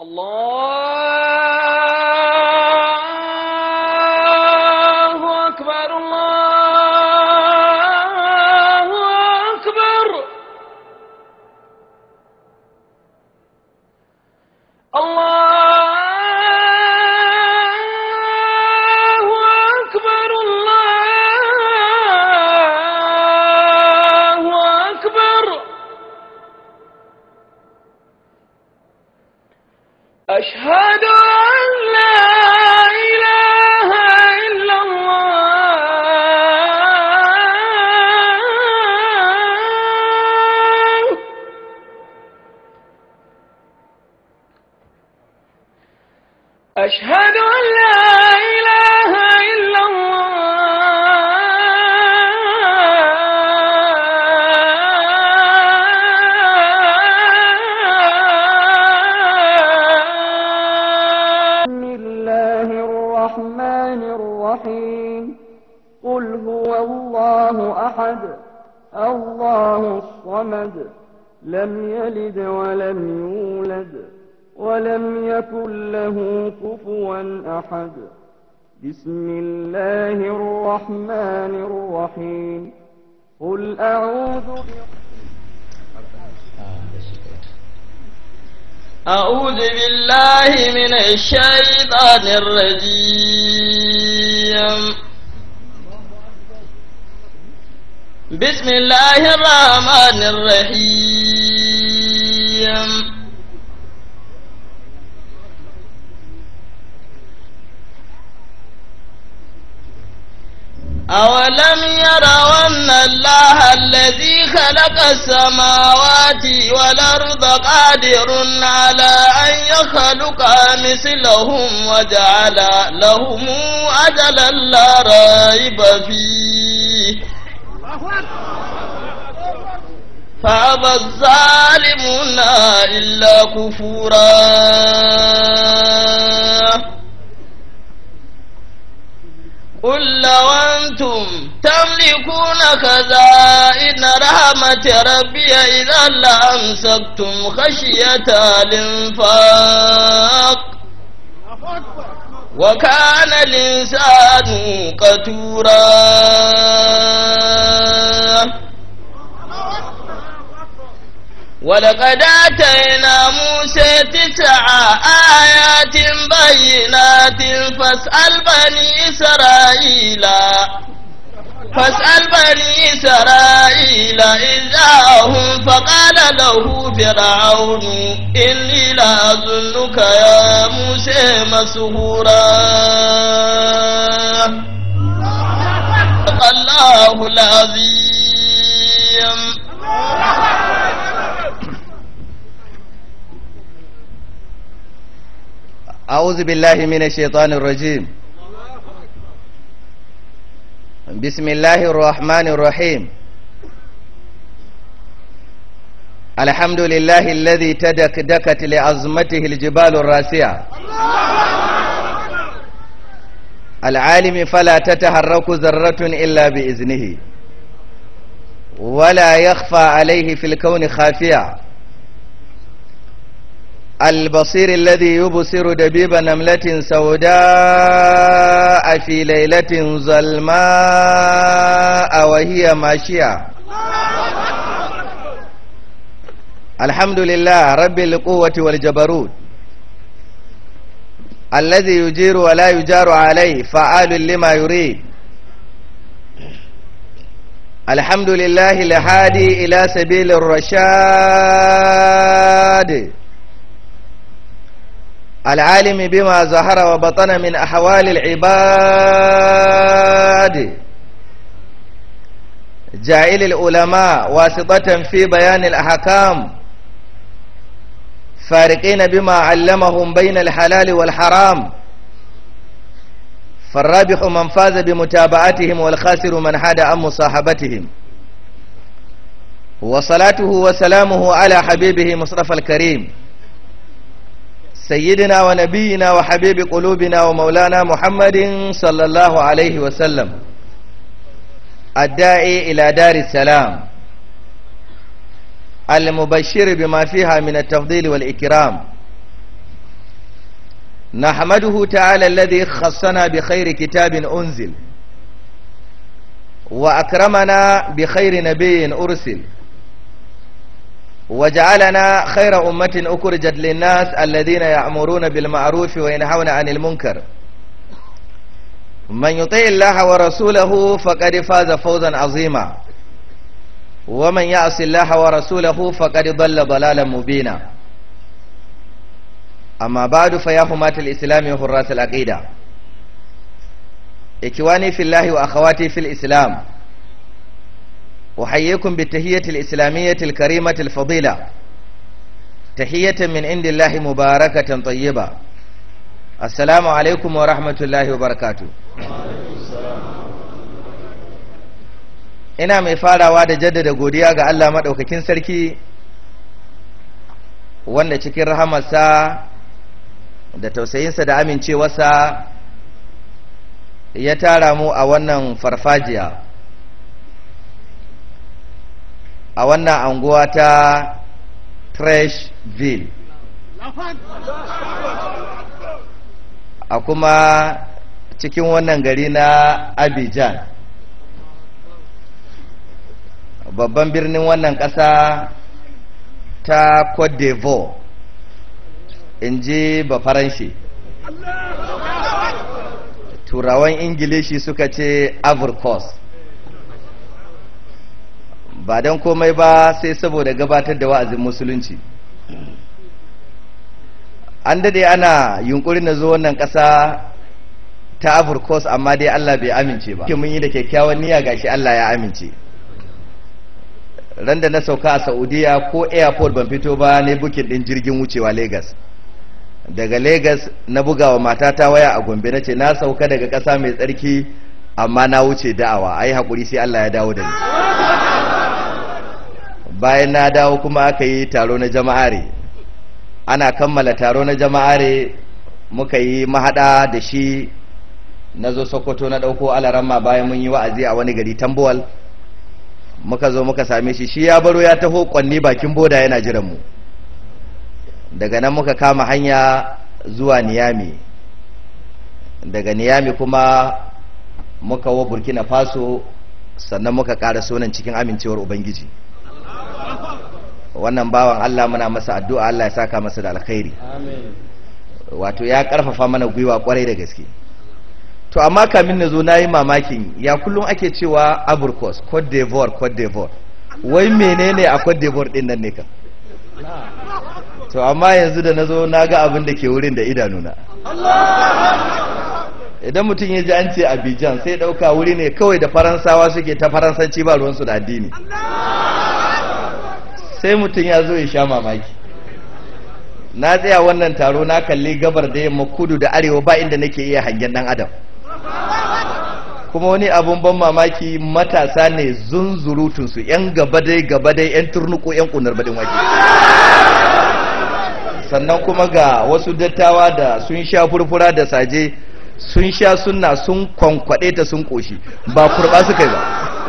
الله أكبر الله أكبر الله أكبر الله أكبر أشهد أن لا إله إلا الله أشهد أن لا إله إلا الله بسم الله الرحمن الرحيم قل هو الله أحد الله الصمد لم يلد ولم يولد ولم يكن له كفوا أحد بسم الله الرحمن الرحيم قل أعوذ برب أعوذ بالله من الشيطان الرجيم بسم الله الرحمن الرحيم أولم يروا أن الله الذي خلق السماوات والأرض قادر على أن يخلق مثلهم وجعل لهم أجلا لا ريب فيه فأبى الظالمون إلا كفورا قل لو أنتم تملكون خزائن رحمة ربي إذا لأمسكتم خشية الإنفاق وكان الإنسان قتورا ولقد آتينا موسى تسع آيات بينات فاسأل بني إسرائيل فاسأل بني إسرائيل إذ جاءهم فقال له فرعون إني لأظنك يا موسى مسهورا الله العظيم أعوذ بالله من الشيطان الرجيم بسم الله الرحمن الرحيم الحمد لله الذي تدكدكت لعظمته الجبال الراسعة العالم فلا تتحرك ذرة إلا بإذنه ولا يخفى عليه في الكون خافية البصير الذي يبصر دبيب نملة سوداء في ليلة ظلماء وهي ماشية الحمد لله رب القوة والجبروت الذي يجير ولا يجار عليه فعال لما يريد الحمد لله الهادي إلى سبيل الرشاد العالم بما ظهر وبطن من أحوال العباد جائل العلماء واسطة في بيان الأحكام فارقين بما علمهم بين الحلال والحرام فالرابح من فاز بمتابعتهم والخاسر من حاد عن مصاحبتهم وصلاته وسلامه على حبيبه مصطفى الكريم سيدنا ونبينا وحبيب قلوبنا ومولانا محمد صلى الله عليه وسلم الداعي إلى دار السلام المبشر بما فيها من التفضيل والإكرام نحمده تعالى الذي خصنا بخير كتاب أنزل وأكرمنا بخير نبي أرسل وجعلنا خير أمة أخرجت للناس الذين يأمرون بالمعروف وينهون عن المنكر من يطيع الله ورسوله فقد فاز فوزا عظيما ومن يعص الله ورسوله فقد ضل ضلالا مبينا أما بعد فيا حماة الإسلام وحراس العقيدة إخواني في الله وأخواتي في الإسلام أحييكم بالتهية الإسلامية الكريمة الفضيلة تحية من عند الله مباركة طيبة السلام عليكم ورحمة الله وبركاته ina mai farawa da jaddada godiya ga Allah maɗaukakin sarki wanda cikin rahamarsa da tausayinsa da amincewarsa ya tara mu a wannan farfajiya a wannan anguwa ta Trashville a kuma cikin wannan gari na Abidjan babban birnin wannan ƙasa ta Cote d'Ivoire in ji bafaranshi turawan ingilishi suka ce Coast ba don komai ba sai saboda gabatar da wa'azin musulunci an dade ana yunkurin na zo wannan ƙasa ta Coast amma dai Allah bai amince ba mun yi da kyakkyawan niyya gashi Allah ya amince ran da na sauka a saudiya ko airport ban fito ba ne bukin din jirgin wucewa lagos daga lagos na bugawa matata waya a gombe na ce na sauka daga ƙasa mai tsarki amma na wuce da'awa ai haƙuri sai allah ya dawo da ni bayan na dawo kuma aka yi taro na jama'are ana kammala taro na jama'are muka yi mahaɗa da shi na zo sokoto na ɗauko alaramma bayan mun yi wa'azi a wani gari tambuwal muka zo muka same shi shi ya baro ya taho kwanni bakin boda yana jiran mu daga nan muka kama hanya zuwa niyami daga niyami kuma muka wo burkina faso sannan muka ƙara sonan cikin amincewar ubangiji wannan bawan allah muna masa addu'a allah ya saka masa da alkhairi wato ya ƙarfafa mana gwiwa kwarai da gaske to amma kamin na zo na yi mamakin ya kullum ake cewa aburkos cote d'ivoire cote d'ivoire wai menene a cote d'ivoire din nan ne ka to amma yanzu da na zo na ga abin da ke wurin da idanuna idan mutum ya ji an ce abidjan sai ɗauka wuri ne kawai da faransawa suke ta faransanci ba ruwansu da addini sai mutum ya zo ya sha mamaki na tsaya wannan taro na kalli gabar da yamma kudu da arewa ba inda nake iya hangen dan adam kuma wani abun ban mamaki matasa ne zunzurutunsu yan gabadai gabadai yan turnuku yan kunar badin wake sannan kuma ga wasu dattawa da sun sha furfura da saje sun sha sunna sun kwankwade ta sun koshi ba kurba suka yi ba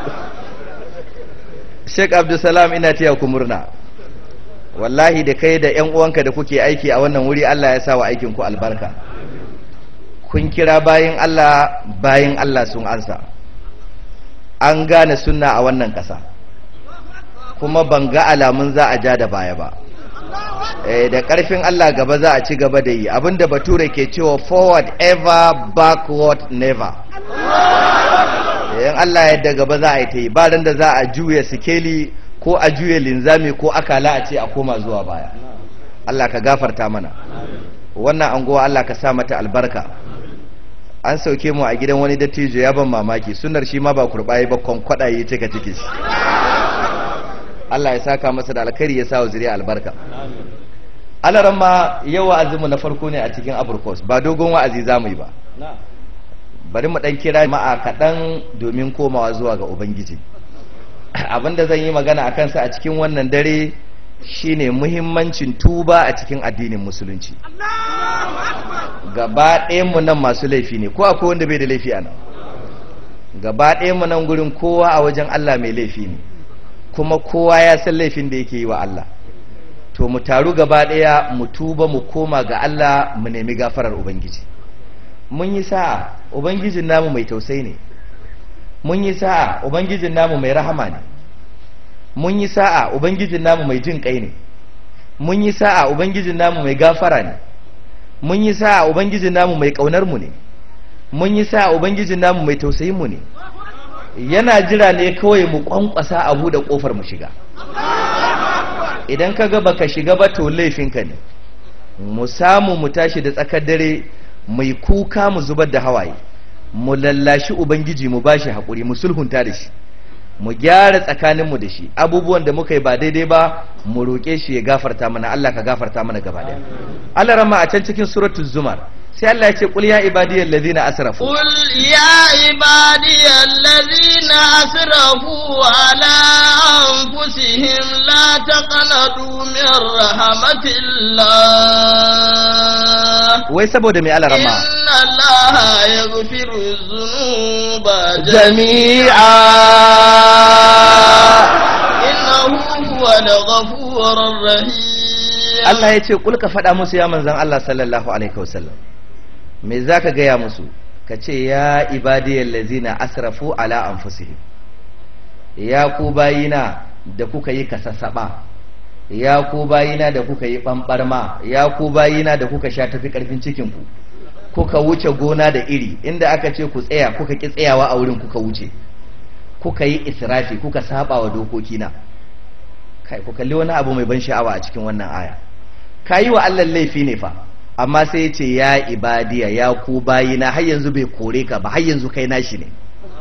sheik abdulsalam ina taya ku murna wallahi da kai da 'yan uwanka da kuke aiki a wannan wuri Allah ya sa wa aikin ku albarka kun kira bayan Allah bayan Allah sun ansa an gane sunna a wannan ƙasa kuma ban ga alamun za a ja da baya ba da ƙarfin Allah gaba za a ci gaba da yi abinda bature ke cewa forward ever backward never yan Allah yadda gaba za a yi ta yi ba da za a juya sikeli ko a juya linzami ko akala a ce a koma zuwa baya Allah ka gafarta mana wannan anguwa Allah ka sa mata albarka an sauke mu a gidan wani dattijo ya ban mamaki sunar shi ma ba kurbaye ba kwankwada ya cika ciki shi Allah ya saka masa da alkhairi ya sa wa zuriya albarka alaran ma yau wa'azinmu na farko ne a cikin aburkos ba dogon wa'azi za mu yi ba bari mu dan kira ma'a kaɗan domin komawa zuwa ga ubangiji abinda zan yi magana a kansa a cikin wannan dare shine muhimmancin tuba a cikin addinin musulunci gaba mu nan masu laifi ne ko akwai wanda bai da laifi a nan gaba mu nan gurin kowa a wajen Allah mai laifi ne kuma kowa ya san laifin da yake yi wa Allah to to mu taru gaba ɗaya mu tuba mu koma ga Allah mu nemi gafarar ubangiji mun yi sa'a ubangijin namu mai tausayi ne mun yi sa'a ubangijin namu mai rahama ne mun yi sa'a ubangijin namu mai jin kai ne mun yi sa'a ubangijin namu mai gafara ne mun yi sa'a ubangijin namu mai kaunar mu ne mun yi sa'a ubangijin namu mai tausayin mu ne yana jira ne kawai mu kwankwasa a buɗe kofar mu shiga idan ka ga baka shiga ba to laifinka ne mu samu mu tashi da tsakar dare mai kuka mu zubar da hawaye mu lallashi ubangiji mu bashi haƙuri mu sulhunta da shi mu gyara tsakaninmu da shi abubuwan da muka yi ba daidai ba mu roƙe shi ya gafarta mana Allah ka gafarta mana gaba ɗaya Allah rama a can cikin suratul zumar sai Allah ya ce qul ya ibadiyal ladina asrafu قل يا عبادي الذين أسرفوا على أنفسهم لا تقنطوا من رحمة الله wai saboda mai Allah rama إن الله يغفر الذنوب jami'a إنه هو الغفور الرحيم Allah ya ce kul ka faɗa musu ya manzan Allah sallallahu alaihi wasallam me za ka gaya musu ka ce ya ibadiyar lazina asrafu ala anfusihim ya ku bayina da kuka yi kasasaba ya ku bayina da kuka yi ɓamɓarma ya ku bayina da kuka sha tafi ƙarfin cikinku kuka wuce gona da iri inda aka ce ku tsaya kuka ki tsayawa a wurin kuka wuce kuka yi israfi kuka saba wa dokokina kai ku kalli wani abu mai ban sha'awa a cikin wannan aya ka yi wa Allah laifi ne fa amma sai ya ce ya ibadiya ya ku bayina har yanzu bai kore ka ba har yanzu kai nashi ne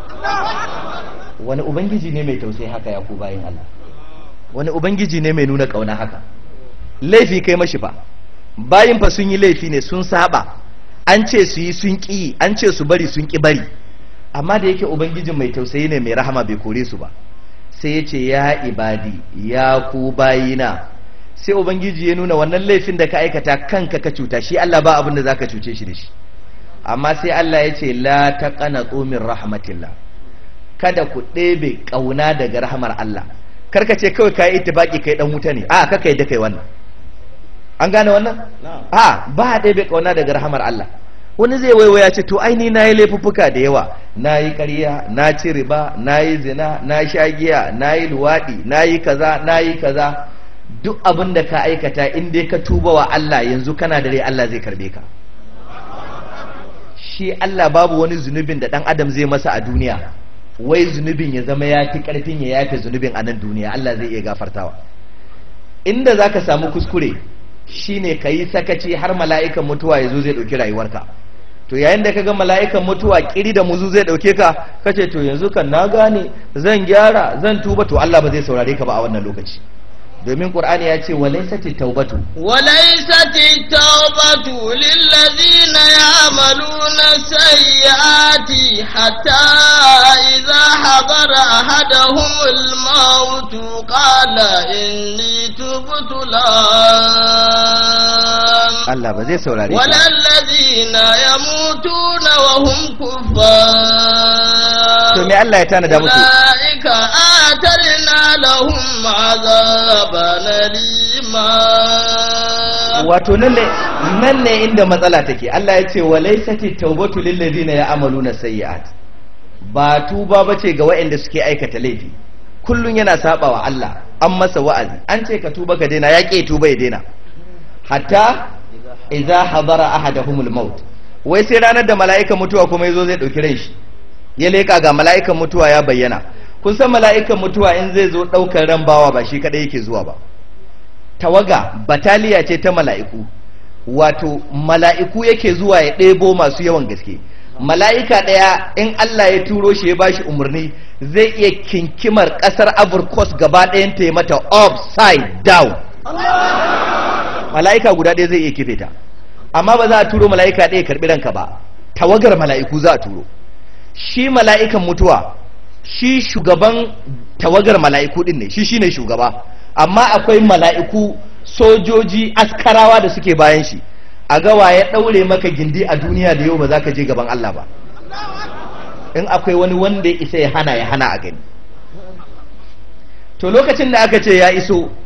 wani ubangiji ne mai tausayi haka ya ku bayin Allah wani ubangiji ne mai nuna kauna haka laifi kai mashi fa bayin fa sun yi laifi ne sun saba an ce su yi sun ƙi an ce su bari sun ƙi bari amma da yake ubangijin mai tausayi ne mai rahama bai kore su ba sai ya ce ya ibadi ya ku bayina sai ubangiji ya nuna wannan laifin da ka aikata kanka ka cuta shi Allah ba abin da zaka cuce shi da shi amma sai Allah ya ce la taqanatu min rahmatillah kada ku ɗebe ƙauna daga rahamar Allah karka ce kawai kai ittifaki kai dan wuta ne a kaka yadda kai wannan an gane wannan a ba a ɗebe ƙauna daga rahamar Allah wani zai waiwaya ce to aini na yi laifuffuka da yawa na yi ƙarya na ci riba na yi zina na sha giya na yi luwaɗi na yi kaza na yi kaza duk abin da ka aikata in dai ka tuba wa Allah yanzu kana da rai Allah zai karbe ka shi Allah babu wani zunubin da ɗan adam zai masa a duniya wai zunubin ya zama ya fi ƙarfin ya yafe zunubin a nan duniya Allah zai iya gafartawa inda za ka samu kuskure shine ka yi sakaci har mala'ikan mutuwa ya zo zai ɗauki rayuwarka to yayin da ka ga mala'ikan mutuwa kiri da muzu zai ɗauke ka kace to yanzu kan na gane zan gyara zan tuba to Allah ba zai saurare ka ba a wannan lokaci domin qur'ani ya ce walaysati taubatu وليست التوبة للذين يعملون السيئات حتى إذا حضر أحدهم الموت قال إني تبت الآن Allah ba zai saurare ka ولا الذين يموتون وهم كفار to me Allah ya tanada musu أولئك آترنا لهم عذابا أليما wato nan ne nan ne inda matsala take Allah ya ce walaysati taubatu lil ladina ya'maluna sayyi'at ba tuba bace ga waɗanda suke aikata laifi kullun yana sabawa Allah an masa wa'azi an ce ka tuba ka daina ya ke tuba ya daina hatta idza hadara ahaduhumul maut wai sai ranar da mala'ikan mutuwa kuma yazo zai dauki ran shi ya leka ga mala'ikan mutuwa ya bayyana kun san mala'ikan mutuwa in zai zo daukar ran bawa ba shi kadai yake zuwa ba tawaga bataliya ce ta mala'iku wato mala'iku yake zuwa ya ɗebo masu yawan gaske mala'ika ɗaya in Allah ya turo shi ya bashi umarni zai iya kinkimar ƙasar Coast gaba ɗayan ta yi mata upside down mala'ika guda ɗaya zai iya kife ta amma ba za a turo mala'ika ɗaya karɓi ranka ba tawagar mala'iku za a turo shi mala'ikan mutuwa shi shugaban tawagar mala'iku ɗin ne shi shine shugaba amma akwai mala'iku sojoji askarawa da suke bayan shi a gawa ya ɗaure maka gindi a duniya da yau ba za ka je gaban Allah ba in akwai wani wanda ya isa ya hana ya hana a gani to lokacin da aka ce ya iso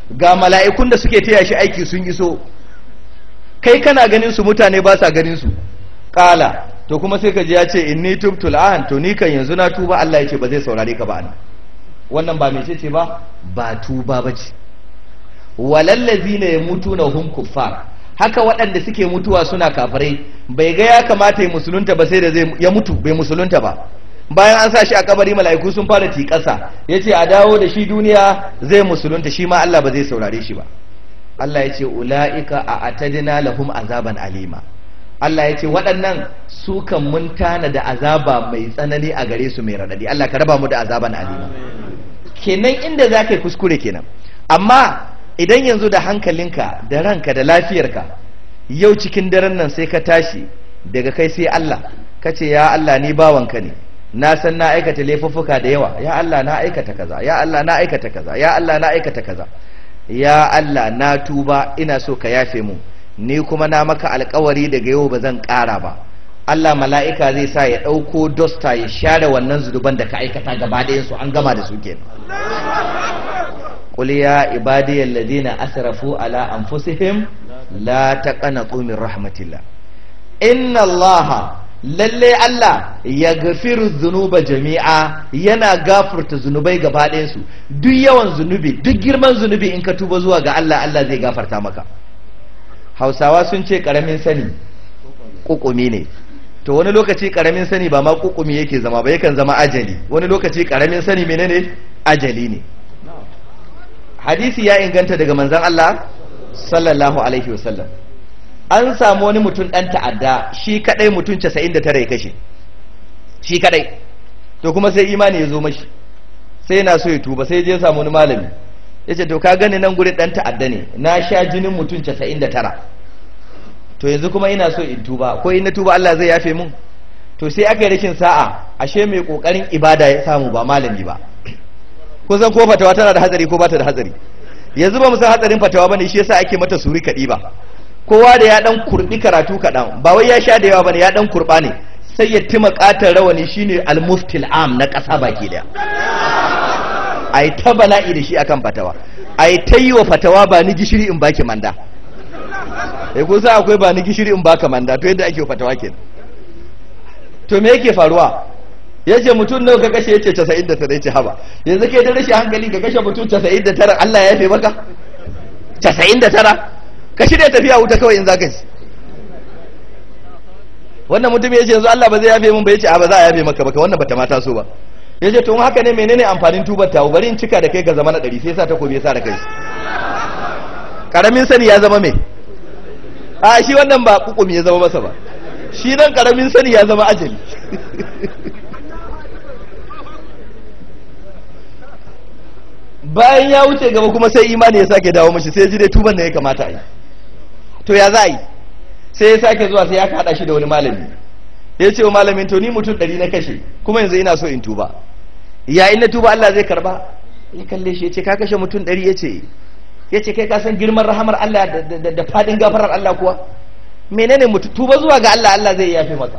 ga mala'ikun da suke taya shi aiki sun iso kai kana ganin su mutane ba sa ganin su kala to kuma sai ka ji ya ce inni tubtu al'an to ni kan yanzu na tuba Allah ya ce ba zai saurare ka ba ana wannan ba mece ce ba ba tuba bace walallazina yamutuna hum kuffar haka waɗanda suke mutuwa suna kafirai bai ga ya kamata ya musulunta ba sai da zai ya mutu bai musulunta ba bayan an sa shi a kabari mala'iku sun fara tiƙasa ya ce a dawo da shi duniya zai musulunta shi ma Allah ba zai saurare shi ba Allah ya ce ula'ika a atadina lahum azaban alima Allah ya ce waɗannan su kan mun tana da azaba mai tsanani a gare su mai raɗaɗi Allah ka raba mu da azaban alima kenan inda za ka yi kuskure kenan amma idan yanzu da hankalinka da ranka da lafiyarka yau cikin daren nan sai ka tashi daga kai sai Allah ka ce ya Allah ni bawanka ne na san na aikata laifuffuka da yawa ya Allah na aikata kaza ya Allah na aikata kaza ya Allah na aikata kaza ya Allah na tuba ina so ka yafe mu ni kuma na maka alkawari daga yau ba zan ƙara ba Allah mala'ika zai sa ya ɗauko dosta ya share wannan zunuban da ka aikata gaba ɗayan su an gama da su kenan قل يا عبادي الذين أسرفوا على أنفسهم لا تقنطوا من رحمة الله إن الله lalle Allah ya gafiru zunuba jami'a yana gafarta zunubai gaba ɗayansu duk yawan zunubi duk girman zunubi in ka tuba zuwa ga Allah Allah zai gafarta maka hausawa sun ce ƙaramin sani ƙuƙumi ne to wani lokaci ƙaramin sani ba ma ƙuƙumi yake zama ba yakan zama ajali wani lokaci ƙaramin sani menene ajali ne hadisi ya inganta daga manzan Allah sallallahu alaihi wasallam an samu wani mutum ɗan ta'adda shi kadai mutum 99 ya kashe shi kadai to kuma sai imani ya zo mashi sai yana so ya tuba sai je samu wani malami ya ce to ka gani nan gurin ɗan ta'adda ne na sha jinin mutum 99 to yanzu kuma ina so in tuba ko in na tuba Allah zai yafe mun to sai aka yi rashin sa'a ashe mai kokarin ibada ya samu ba malami ba kun san ko fatawa tana da hatsari ko bata da hatsari yanzu ba mu san hatsarin fatawa bane shi yasa ake mata suri kadi ba kowa da ya dan kurbi karatu kadan ba wai ya sha da yawa bane ya dan kurba ne sai ya tima katar rawani shine al-muftil am na kasa baki daya ai ta bala'i da shi akan fatawa ai ta yi wa fatawa ba ni gishiri in baki manda eh kun san akwai ba ni gishiri in baka manda to yadda ake wa fatawa kenan to me yake faruwa ya ce mutum nawa ka kashe ya ce 99 ya ce haba yanzu kai da rashin hankali ka kashe mutum 99 Allah ya yafe maka 99 ka shirya tafiya wuta kawai in za ka ci wannan mutum ya ce yanzu Allah ba zai yafe mun ba ya ce a ba za a yafe maka baka wannan bata mata so ba ya ce tun haka ne menene amfanin tubar tawo bari in cika da kai ga zama na ɗari sai sa ta kobe sa da kai karamin sani ya zama me a shi wannan ba kukumi ya zama masa ba shi nan karamin sani ya zama ajali bayan ya wuce gaba kuma sai imani ya sake dawo mashi sai ji dai tuban da ya kamata a yi to ya za a yi sai ya sake zuwa sai ya haɗa shi da wani malami ya ce wa malamin to ni mutum ɗari na kashe kuma yanzu ina so in tuba ya in na tuba Allah zai karba ya kalle shi ya ce ka kashe mutum ɗari ya ce ya ce kai ka san girman rahamar Allah da fadin gafarar Allah kuwa menene mutu tuba zuwa ga Allah Allah zai yafe maka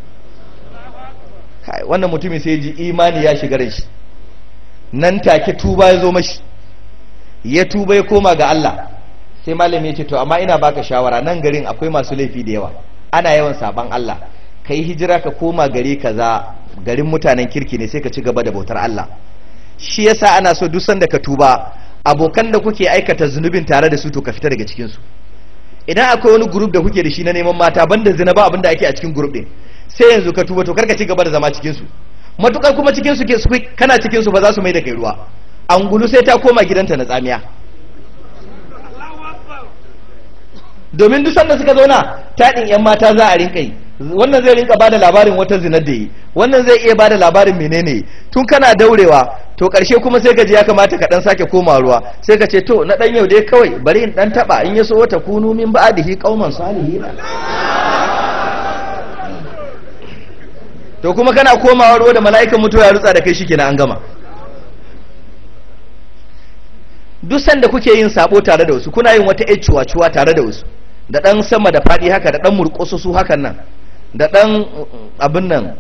kai wannan mutumin sai ji imani ya shiga ran shi nan take tuba ya zo mashi ya tuba ya koma ga Allah sai malami ya ce to amma ina baka shawara nan garin akwai masu laifi da yawa ana yawan saban Allah kai hijira ka koma gari kaza garin mutanen kirki ne sai ka ci gaba da bautar Allah shi yasa ana so duk sanda ka tuba abokan da kuke aikata zunubin tare da su to ka fita daga cikin su idan akwai wani group da kuke da shi na neman mata banda zina ba abinda ake a cikin group din sai yanzu ka tuba to karka ci gaba da zama cikin su matukar kuma cikin su ke kana cikin su ba za su mai da kai ruwa angulu sai ta koma gidanta na tsamiya domin duk sanda suka zauna taɗin yan mata za a rinka yi wannan zai rinka bada labarin wata zinar da yi wannan zai iya bada labarin menene tun kana daurewa to karshe kuma sai ka ji ya kamata ka dan sake koma ruwa sai ka ce to na dan yau dai kawai bari in dan taba in yaso wata kunu min ba'dihi qauman salihin to kuma kana komawa ruwa da mala'ikan mutuwa ya rutsa da kai shikenan an gama duk sanda kuke yin sabo tare da wasu kuna yin wata ƴar tare da wasu da dan sama da fadi haka da dan murƙoso su hakan nan da dan abin nan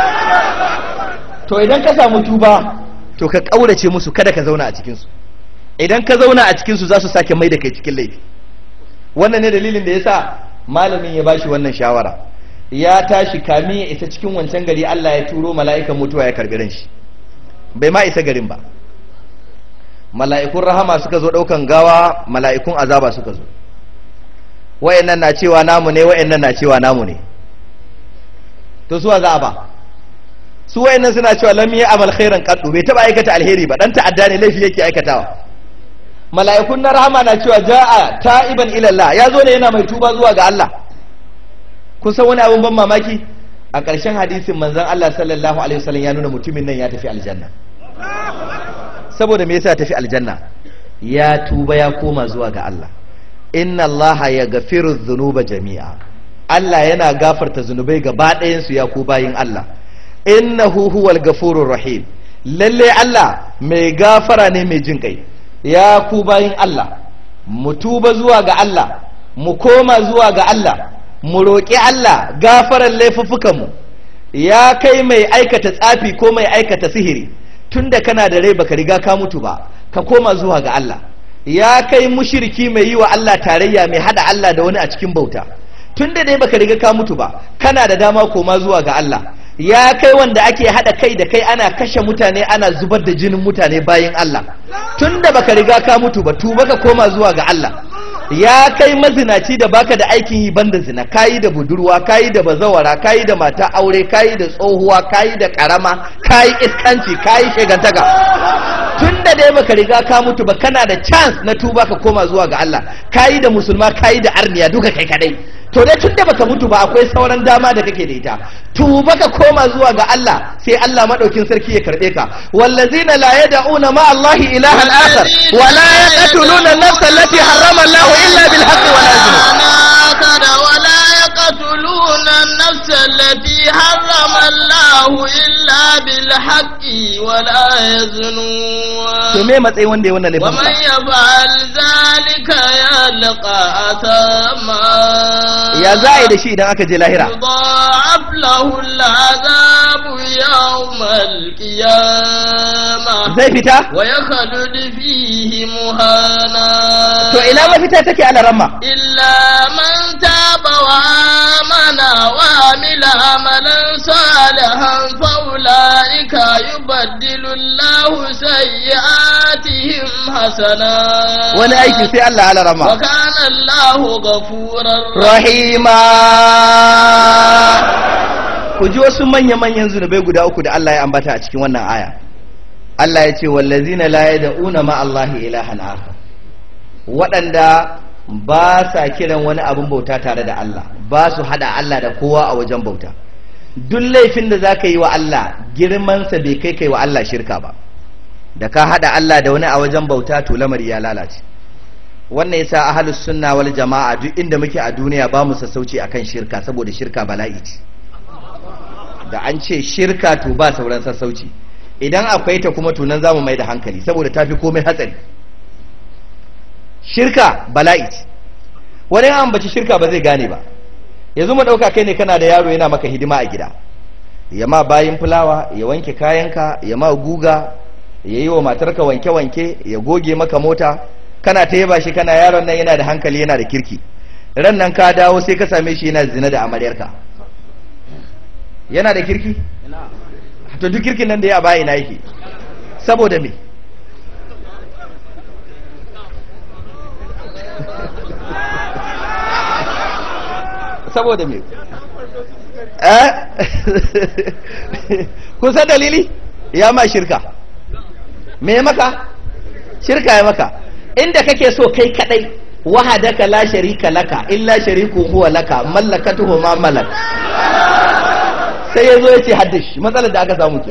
to idan ka samu tuba to ka ƙaurace musu kada ka zauna a cikinsu idan ka zauna a cikin su za su sake mai da kai cikin laifi wannan ne dalilin da yasa malamin ya bashi wannan shawara ya tashi kamin ya isa cikin wancan gari Allah ya turo mala'ikan mutuwa ya karbi ran shi bai ma isa garin ba mala'ikun rahama suka zo daukan gawa mala'ikun azaba suka zo wayannan na cewa namu ne wayannan na cewa namu ne to suwa za a ba su wayannan suna cewa lam ya amal khairan qaddu bai taba aikata alheri ba dan ta'adda ne laifi yake aikatawa mala'ikun na rahama na cewa ja'a ta'iban ila Allah ya zo ne yana mai tuba zuwa ga Allah kun san wani abin ban mamaki a ƙarshen hadisin manzon Allah sallallahu alaihi wasallam ya nuna mutumin nan ya tafi aljanna saboda me yasa ya tafi aljanna ya tuba ya koma zuwa ga Allah inna Allah ya gafiru dhunuba jami'a Allah yana gafarta zunubai gaba ɗayan su ya ku bayin Allah innahu huwal gafurur rahim lalle Allah mai gafara ne mai jin kai ya ku bayin Allah mu tuba zuwa ga Allah mu koma zuwa ga Allah mu roƙi Allah gafaran laifuffukanmu ya kai mai aikata tsafi ko mai aikata sihiri tunda kana da rai baka riga ka mutu ba ka koma zuwa ga Allah ya kai mushiriki mai yi wa Allah tarayya mai hada Allah da wani a cikin bauta tunda dai baka riga ka mutu ba kana da dama koma zuwa ga Allah ya kai wanda ake hada kai da kai ana kashe mutane ana zubar da jinin mutane bayan Allah tunda baka riga ka mutu ba tuba ka koma zuwa ga Allah ya kai mazinaci da baka da aikin yi banda zina kayi da budurwa kayi da bazawara kayi da mata aure kayi da tsohuwa kayi da karama kayi iskanci kayi shegantaka tunda dai baka riga ka mutu ba kana da chance na tuba ka koma zuwa ga Allah kayi da musulma kayi da arniya duka kai kadai to dai tunda baka mutu ba akwai sauran dama da kake da ita tuba ka koma zuwa ga Allah sai Allah madaukin sarki ya karbe ka wallazina la yad'una ma Allah ilahan akhar wa la yaqtuluna an-nafsa allati harrama Allah illa bil haqqi wa la يزنون ولا يقتلون النفس التي حرم الله إلا بالحق ولا يزنون to me matsayin wanda ya wannan laifin ومن يفعل ذلك يلقى أثاما ya za a yi da shi idan aka je lahira يضاعف له العذاب يوم القيامة zai fita ويخلد فيه مهانا to ina mafita take ala ramma إلا من تاب وآمن وعمل عملا صالحا فأولئك يبدل الله سيئاتهم حسنات wani aiki sai Allah ala ramma وكان الله غفورا rahima ku ji wasu manya-manyan zunubai guda uku da Allah ya ambata a cikin wannan aya Allah ya ce wallazina la yad'una ma Allah ilahan akhar waɗanda ba sa kiran wani abin bauta tare da Allah ba su hada Allah da kowa a wajen bauta duk laifin da zaka yi wa Allah girmansa bai kai kai wa Allah shirka ba da ka hada Allah da wani a wajen bauta to lamari ya lalace wannan yasa ahlus sunna wal jama'a duk inda muke a duniya ba mu sassauci akan shirka saboda shirka bala'i ce da an ce shirka to ba sauran sassauci idan akwai ta kuma tunan zamu mai da hankali saboda tafi komai hatsari shirka bala'i ce wani an ambaci shirka ba zai gane ba yanzu mu dauka kai ne kana da yaro yana maka hidima a gida ya ma bayin fulawa ya wanke kayanka ya ma guga ya yi wa matarka wanke-wanke ya goge maka mota kana ta yaba shi kana yaron nan yana da hankali yana da kirki ran nan ka dawo sai ka same shi yana zina da amaryarka yana da kirki to duk kirkin nan da ya bayi na yake saboda me saboda me eh kun san dalili ya ma shirka me maka shirka ya maka inda kake so kai kadai wahadaka la sharika laka illa shariku huwa laka mallakatuhu ma malak sai yazo yace haddish matsalar da aka samu ke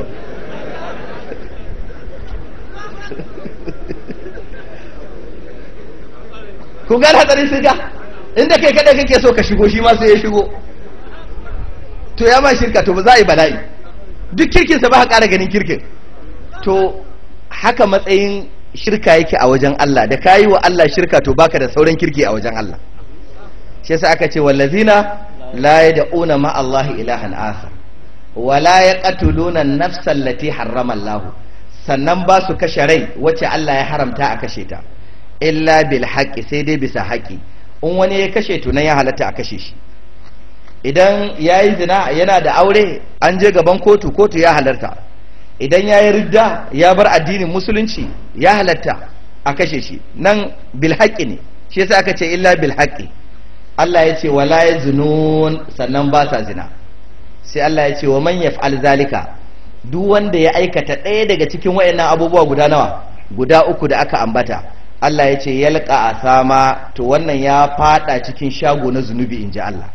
ku ga hatsarin shirka inda kai kadai kake so ka shigo shi ma sai ya shigo to ya ma shirka to ba za a yi bala'i duk kirkinsa ba ka ƙara ganin kirkin to haka matsayin shirka yake a wajen Allah da kayi wa Allah shirka to baka da sauran kirki a wajen Allah shi yasa aka ce wallazina la yad'una ma Allah ilahan akhar wa la yaqtuluna an-nafsa allati harrama Allah sannan ba su kashe rai wacce Allah ya haramta a kashe ta illa bil haqqi sai dai bisa haƙi in wani ya kashe to nan ya halatta a kashe shi idan ya yi zina yana da aure an je gaban kotu kotu ya halarta idan ya yi ridda ya bar addinin musulunci ya halatta a kashe shi nan bil haqqi ne shi yasa aka ce illa bil haqqi Allah ya ce wala yazunun sannan ba sa zina sai Allah ya ce wa man yaf'al zalika duk wanda ya aikata ɗaya daga cikin wayannan abubuwa guda nawa guda uku da aka ambata Allah ya ce yalqa asama to wannan ya fada cikin shago na zunubi inji Allah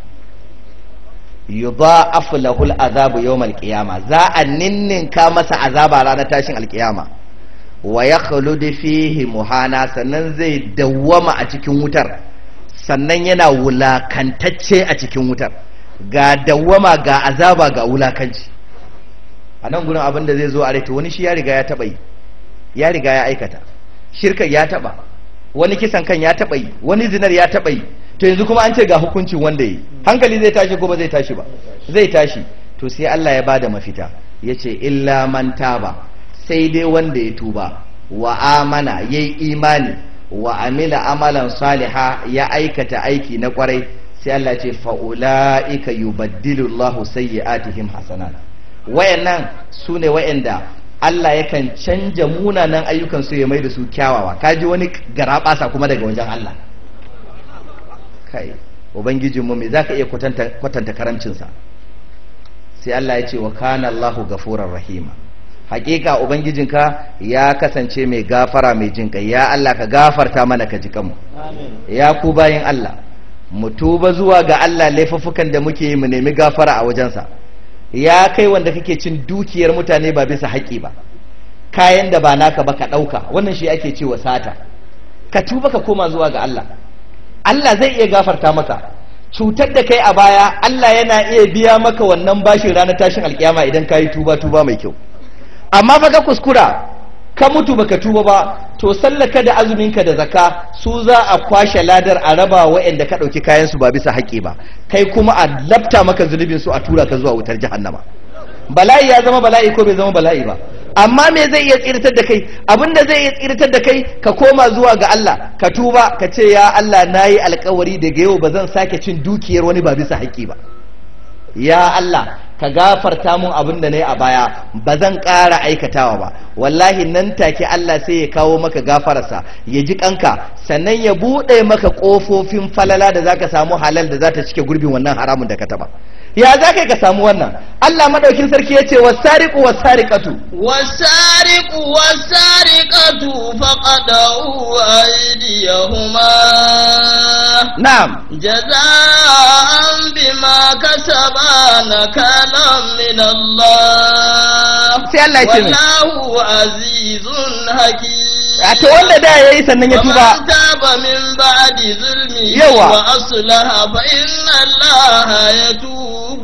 yudha'afu lahu al'azabu yawm al-qiyama za a ninninka masa azaba ranar tashin alkiyama wa yakhlud fihi muhana sannan zai dawwama a cikin wutar sannan yana wulakantacce a cikin wutar ga dawwama ga azaba ga wulakanci a nan gurin abin da zai zo a rai to wani shi ya riga ya taba yi ya riga ya aikata shirka ya taba wani kisan kan ya taba yi wani zinar ya taba yi to yanzu kuma an ce ga hukuncin wanda yi hankali zai tashi ko ba zai tashi ba zai tashi to sai Allah ya bada mafita yace illa man taba sai dai wanda ya tuba wa amana yayi imani wa amila amalan saliha ya aikata aiki na kwarai sai Allah ce fa'ula'ika yubaddilu Allahu sayyi'atihim hasanat wayannan sune wayanda Allah yakan canja munanan ayyukan su ya mai da su kyawawa kaji wani garabasa kuma daga wajen Allah kai ubangijin mu me zaka iya kwatanta kwatanta karamcinsa sai Allah ya ce wa kana Allahu gafurar rahima hakika ubangijinka ya kasance mai gafara mai jin kai ya Allah ka gafarta mana ka ji kanmu ya ku bayin Allah mu tuba zuwa ga Allah laifuffukan da muke yi mu nemi gafara a wajensa ya kai wanda kake cin dukiyar mutane ba bisa haƙi ba kayan da ba naka ba ka ɗauka wannan shi ake cewa sata ka tuba ka koma zuwa ga Allah Allah zai iya gafarta maka cutar da kai a baya Allah yana iya biya maka wannan bashin ranar tashin alkiyama idan ka yi tuba tuba mai kyau amma fa ka kuskura ka mutu baka tuba ba to sallaka da azuminka da zaka su za a kwashe ladar a raba waɗanda ka ɗauki kayan su ba bisa haƙƙi ba kai kuma a lafta maka zunubin su a tura ka zuwa wutar jahannama bala'i ya zama bala'i ko bai zama bala'i ba amma me zai iya tsirtar da kai abinda zai iya tsirtar da kai ka koma zuwa ga Allah ka tuba ka ce ya Allah nayi alkawari daga yau ba zan sake cin dukiyar wani ba bisa haƙƙi ba ya Allah ka gafarta mun abin da na yi a baya ba zan ƙara aikatawa ba wallahi nan take Allah sai ya kawo maka gafararsa ya ji kanka sannan ya buɗe maka ƙofofin falala da zaka samu halal da za ta cike gurbin wannan haramun da ka taba ya za ka samu wannan Allah madaukin sarki ya ce wasariqu wasariqatu والسارق والسارقة فقدعوا أيديهما na'am جزاء بما كسبا نكالا من الله sai Allah ya ce mai والله عزيز حكيم a to wanda da yayi sannan ya ومن tuba تاب من بعد ظلمه يوا. وأصلح فإن الله يتوب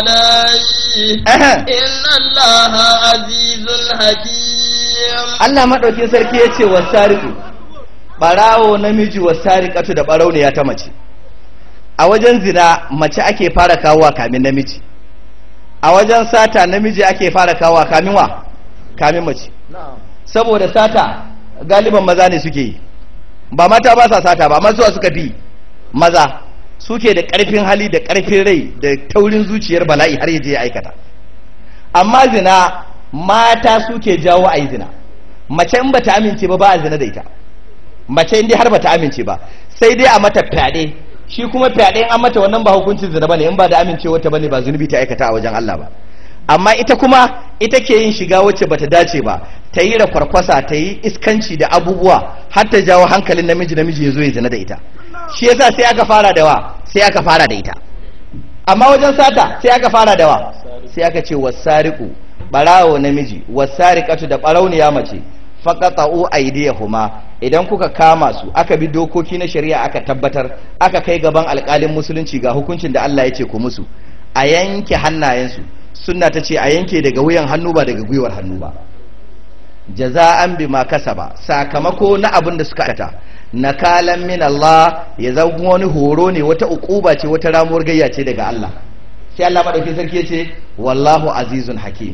عليه Aha. إن الله عزيز حكيم Allah madaukin sarki ya ce wasariqu barawo namiji wasariqatu da barauniya ta mace a wajen zina mace ake fara kawowa kamin namiji a wajen sata namiji ake fara kawowa kamin wa kamin mace saboda sata galiban maza ne suke yi ba mata ba sa sata ba amma suwa suka fi maza suke da ƙarfin hali da ƙarfin rai da taurin zuciyar bala'i har yaje ya aikata amma zina mata suke jawo a yi zina mace in bata amince ba ba a zina da ita mace in dai har bata amince ba sai dai a mata fyaɗe shi kuma fyaɗe in an mata wannan ba hukuncin zina bane in ba da amincewa ta bane ba zunubi ta aikata a wajen Allah ba amma ita kuma ita ke yin shiga wacce bata dace ba ta yi rakwarkwasa ta yi iskanci da abubuwa har ta jawo hankalin namiji namiji ya zo ya zina da ita shi yasa sai aka fara da wa sai aka fara da ita amma wajen sata sai aka fara da wa sai aka ce wasariku barawo namiji wasariqatu da barauniya mace faqata'u aydiyahuma idan kuka kama su aka bi dokoki na shari'a aka tabbatar aka kai gaban alƙalin musulunci ga hukuncin da Allah ya ce ku musu a yanke hannayensu sunna ta ce a yanke daga wuyan hannu ba daga gwiwar hannu ba jaza'an bima kasaba sakamako na abin da suka aikata nakalan min Allah ya zama wani horo ne wata ukuba ce wata ramuwar gayya ce daga Allah sai Allah madaukin sarki ya ce wallahu azizun hakim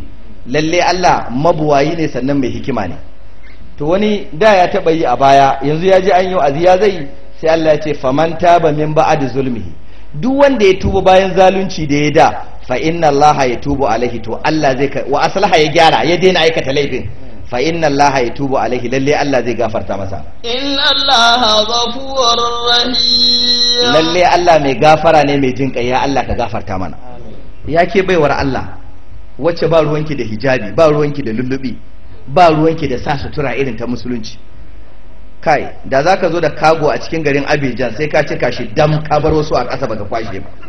lalle Allah mabuwayi ne sannan mai hikima ne to wani da ya taba yi a baya yanzu ya ji an yi wa'azi ya zai sai Allah ya ce faman taba min ba'd zulmihi duk wanda ya tuba bayan zalunci da ya da fa inna Allah ya tubu alaihi to Allah zai ka wa aslaha ya gyara ya daina aikata laifin fa inna Allah ya tubu alaihi lalle Allah zai gafarta masa إن الله غفور رحيم lalle Allah mai gafara ne mai jin ya Allah ka gafarta mana ya ke baiwar Allah wacce ba ruwanki da hijabi ba ruwanki da lullubi ba ruwanki da sa sutura irin ta musulunci kai da za ka zo da kago a cikin garin Abidjan sai ka cika shi dam ka bar wasu a ƙasa baka kwashe ba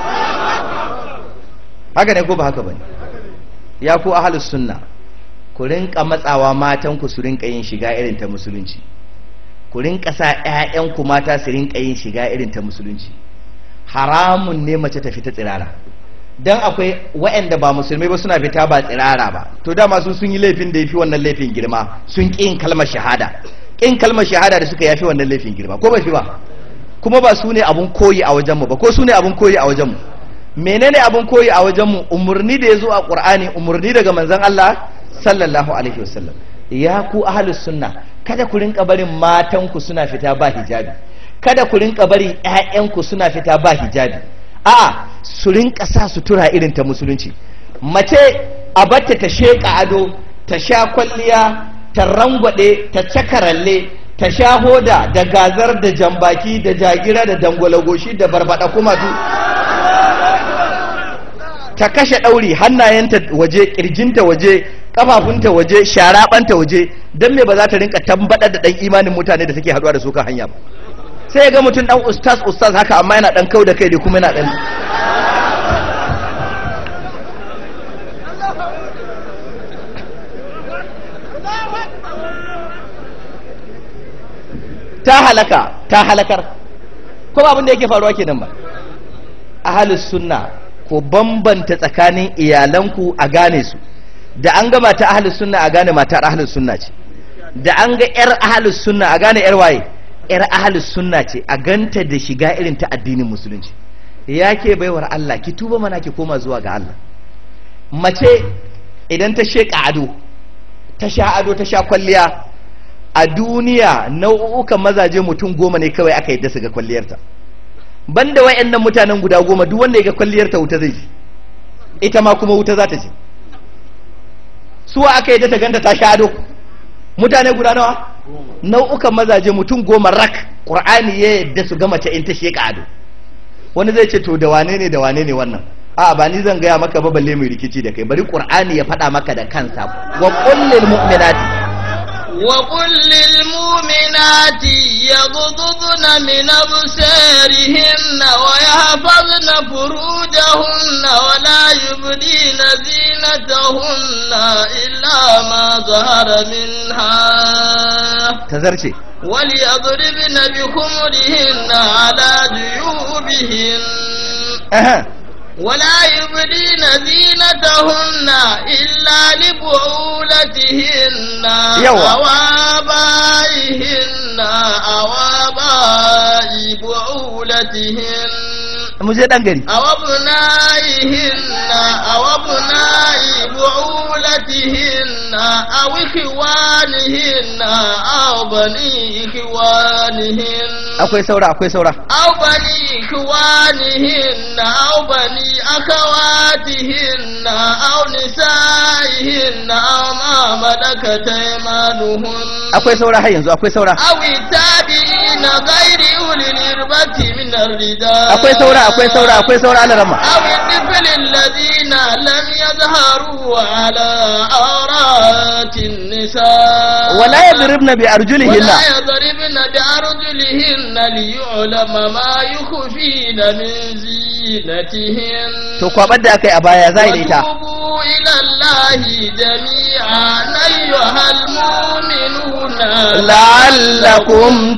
haka ne ko ba haka bane ya ku ahlus sunna ku rinka matsawa matan ku su rinka yin shiga irin ta musulunci ku rinka sa ƴaƴanku mata su rinka yin shiga irin ta musulunci haramun ne mace ta fita tsirara dan akwai waɗanda ba musulmai ba suna fita ba tsirara ba to dama su sun yi laifin da yafi wannan laifin girma sun ƙi yin kalmar shahada ƙin kalmar shahada da suka yafi wannan laifin girma ko ba fi ba kuma ba su ne abun koyi a wajenmu ba ko su ne abun koyi a wajenmu menene abun koyi a wajenmu umarni da ya zo a ƙur'ani umarni daga manzon Allah sallallahu alaihi wasallam ya ku ahlus sunna kada ku rinka barin matanku suna fita ba hijabi kada ku rinka barin ƴaƴanku suna fita ba hijabi a'a su rinka sa sutura irin ta musulunci mace a batta ta sheƙa ado ta sha kwalliya ta rangwade ta cakaralle ta sha hoda da gazar da jambaki da jagira da dangwalagoshi da barbada kumatu ta kashe ɗauri hannayenta waje ƙirjinta waje ƙafafunta waje sharaɓanta waje don me ba za ta rinka tambaɗar da ɗan imanin mutane da take haɗuwa da su kan hanya ba sai ga mutum ɗan ustaz ustaz haka amma yana ɗan kau da kai da kuma yana ɗan ta halaka ta halakar ko ba abin da yake faruwa kenan ba ahalus sunna ko bambanta tsakanin iyalanku a gane su da an ga mata ahalus sunna a gane matar ahalus sunna ce da an ga yar ahalus sunna a gane yar waye yar ahalus sunna ce a ganta da shiga irin ta addinin musulunci ya ke baiwar Allah ki tuba mana ki koma zuwa ga Allah mace idan ta sheka ado ta sha ado ta sha kwalliya a duniya nau'ukan mazaje mutum goma ne kawai aka yadda su ga kwalliyarta banda wayannan mutanen guda goma duk wanda ya ga kwalliyarta wuta zai ji ita ma kuma wuta za ta ji suwa aka yadda ta ganta ta sha ado mutane guda nawa nau'ukan mazaje mutum goma rak qur'ani ya yadda su ga mace in ta sheka ado wani zai ce to da wane ne da wane ne wannan a ba ni zan gaya maka ba balle mai rikici da kai bari qur'ani ya faɗa maka da kansa wa kullil mu'minati وقل للمؤمنات يغضضن من أبصارهن ويحفظن فروجهن ولا يبدين زينتهن إلا ما ظهر منها tazarce وليضربن بخمرهن على جيوبهن Aha. ولا يبدين زينتهن إلا لبعولتهن يوا. أو آبائهن أو آباء بعولتهن mu je dan gari أو أبنائهن أو أبناء بعولتهن أو إخوانهن أو بني إخوانهن akwai saura akwai saura أو بني إخوانهن أو بني أخواتهن أو نسائهن أو ما ملكت أيمانهن akwai saura har yanzu akwai saura أو التابعين غير أولي الإربة من الرجال akwai saura akwai saura akwai saura ana rama أو الطفل الذين لم يظهروا على عورات النساء wala yadribna bi arjulihinna ولا يضربن بأرجلهن ليعلم ما يخفين من زينتهن to kwabar da akai a baya zai da ita وتوبوا إلى الله جميعا أيها المؤمنون la'allakum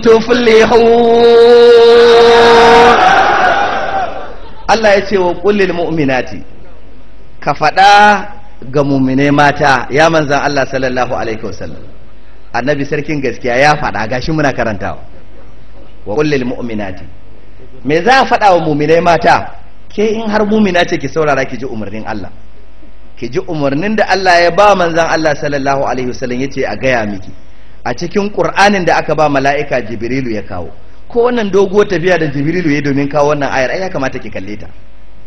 tuflihun Allah ya ce wa kullil mu'minati ka faɗa ga mu'minai mata ya manzan Allah sallallahu alaihi wasallam annabi sarkin gaskiya ya faɗa gashi muna karantawa wa kullil mu'minati me za a faɗa wa mu'minai mata ke in har mu'mina ce ki saurara ki ji umarnin Allah ki ji umarnin da Allah ya ba manzan Allah sallallahu alaihi wasallam yace a gaya miki a cikin Qur'anin da aka ba mala'ika Jibrilu ya kawo ko wannan doguwar tafiya da Jibrilu ya domin kawo wannan ayar ai ya kamata ki kalle ta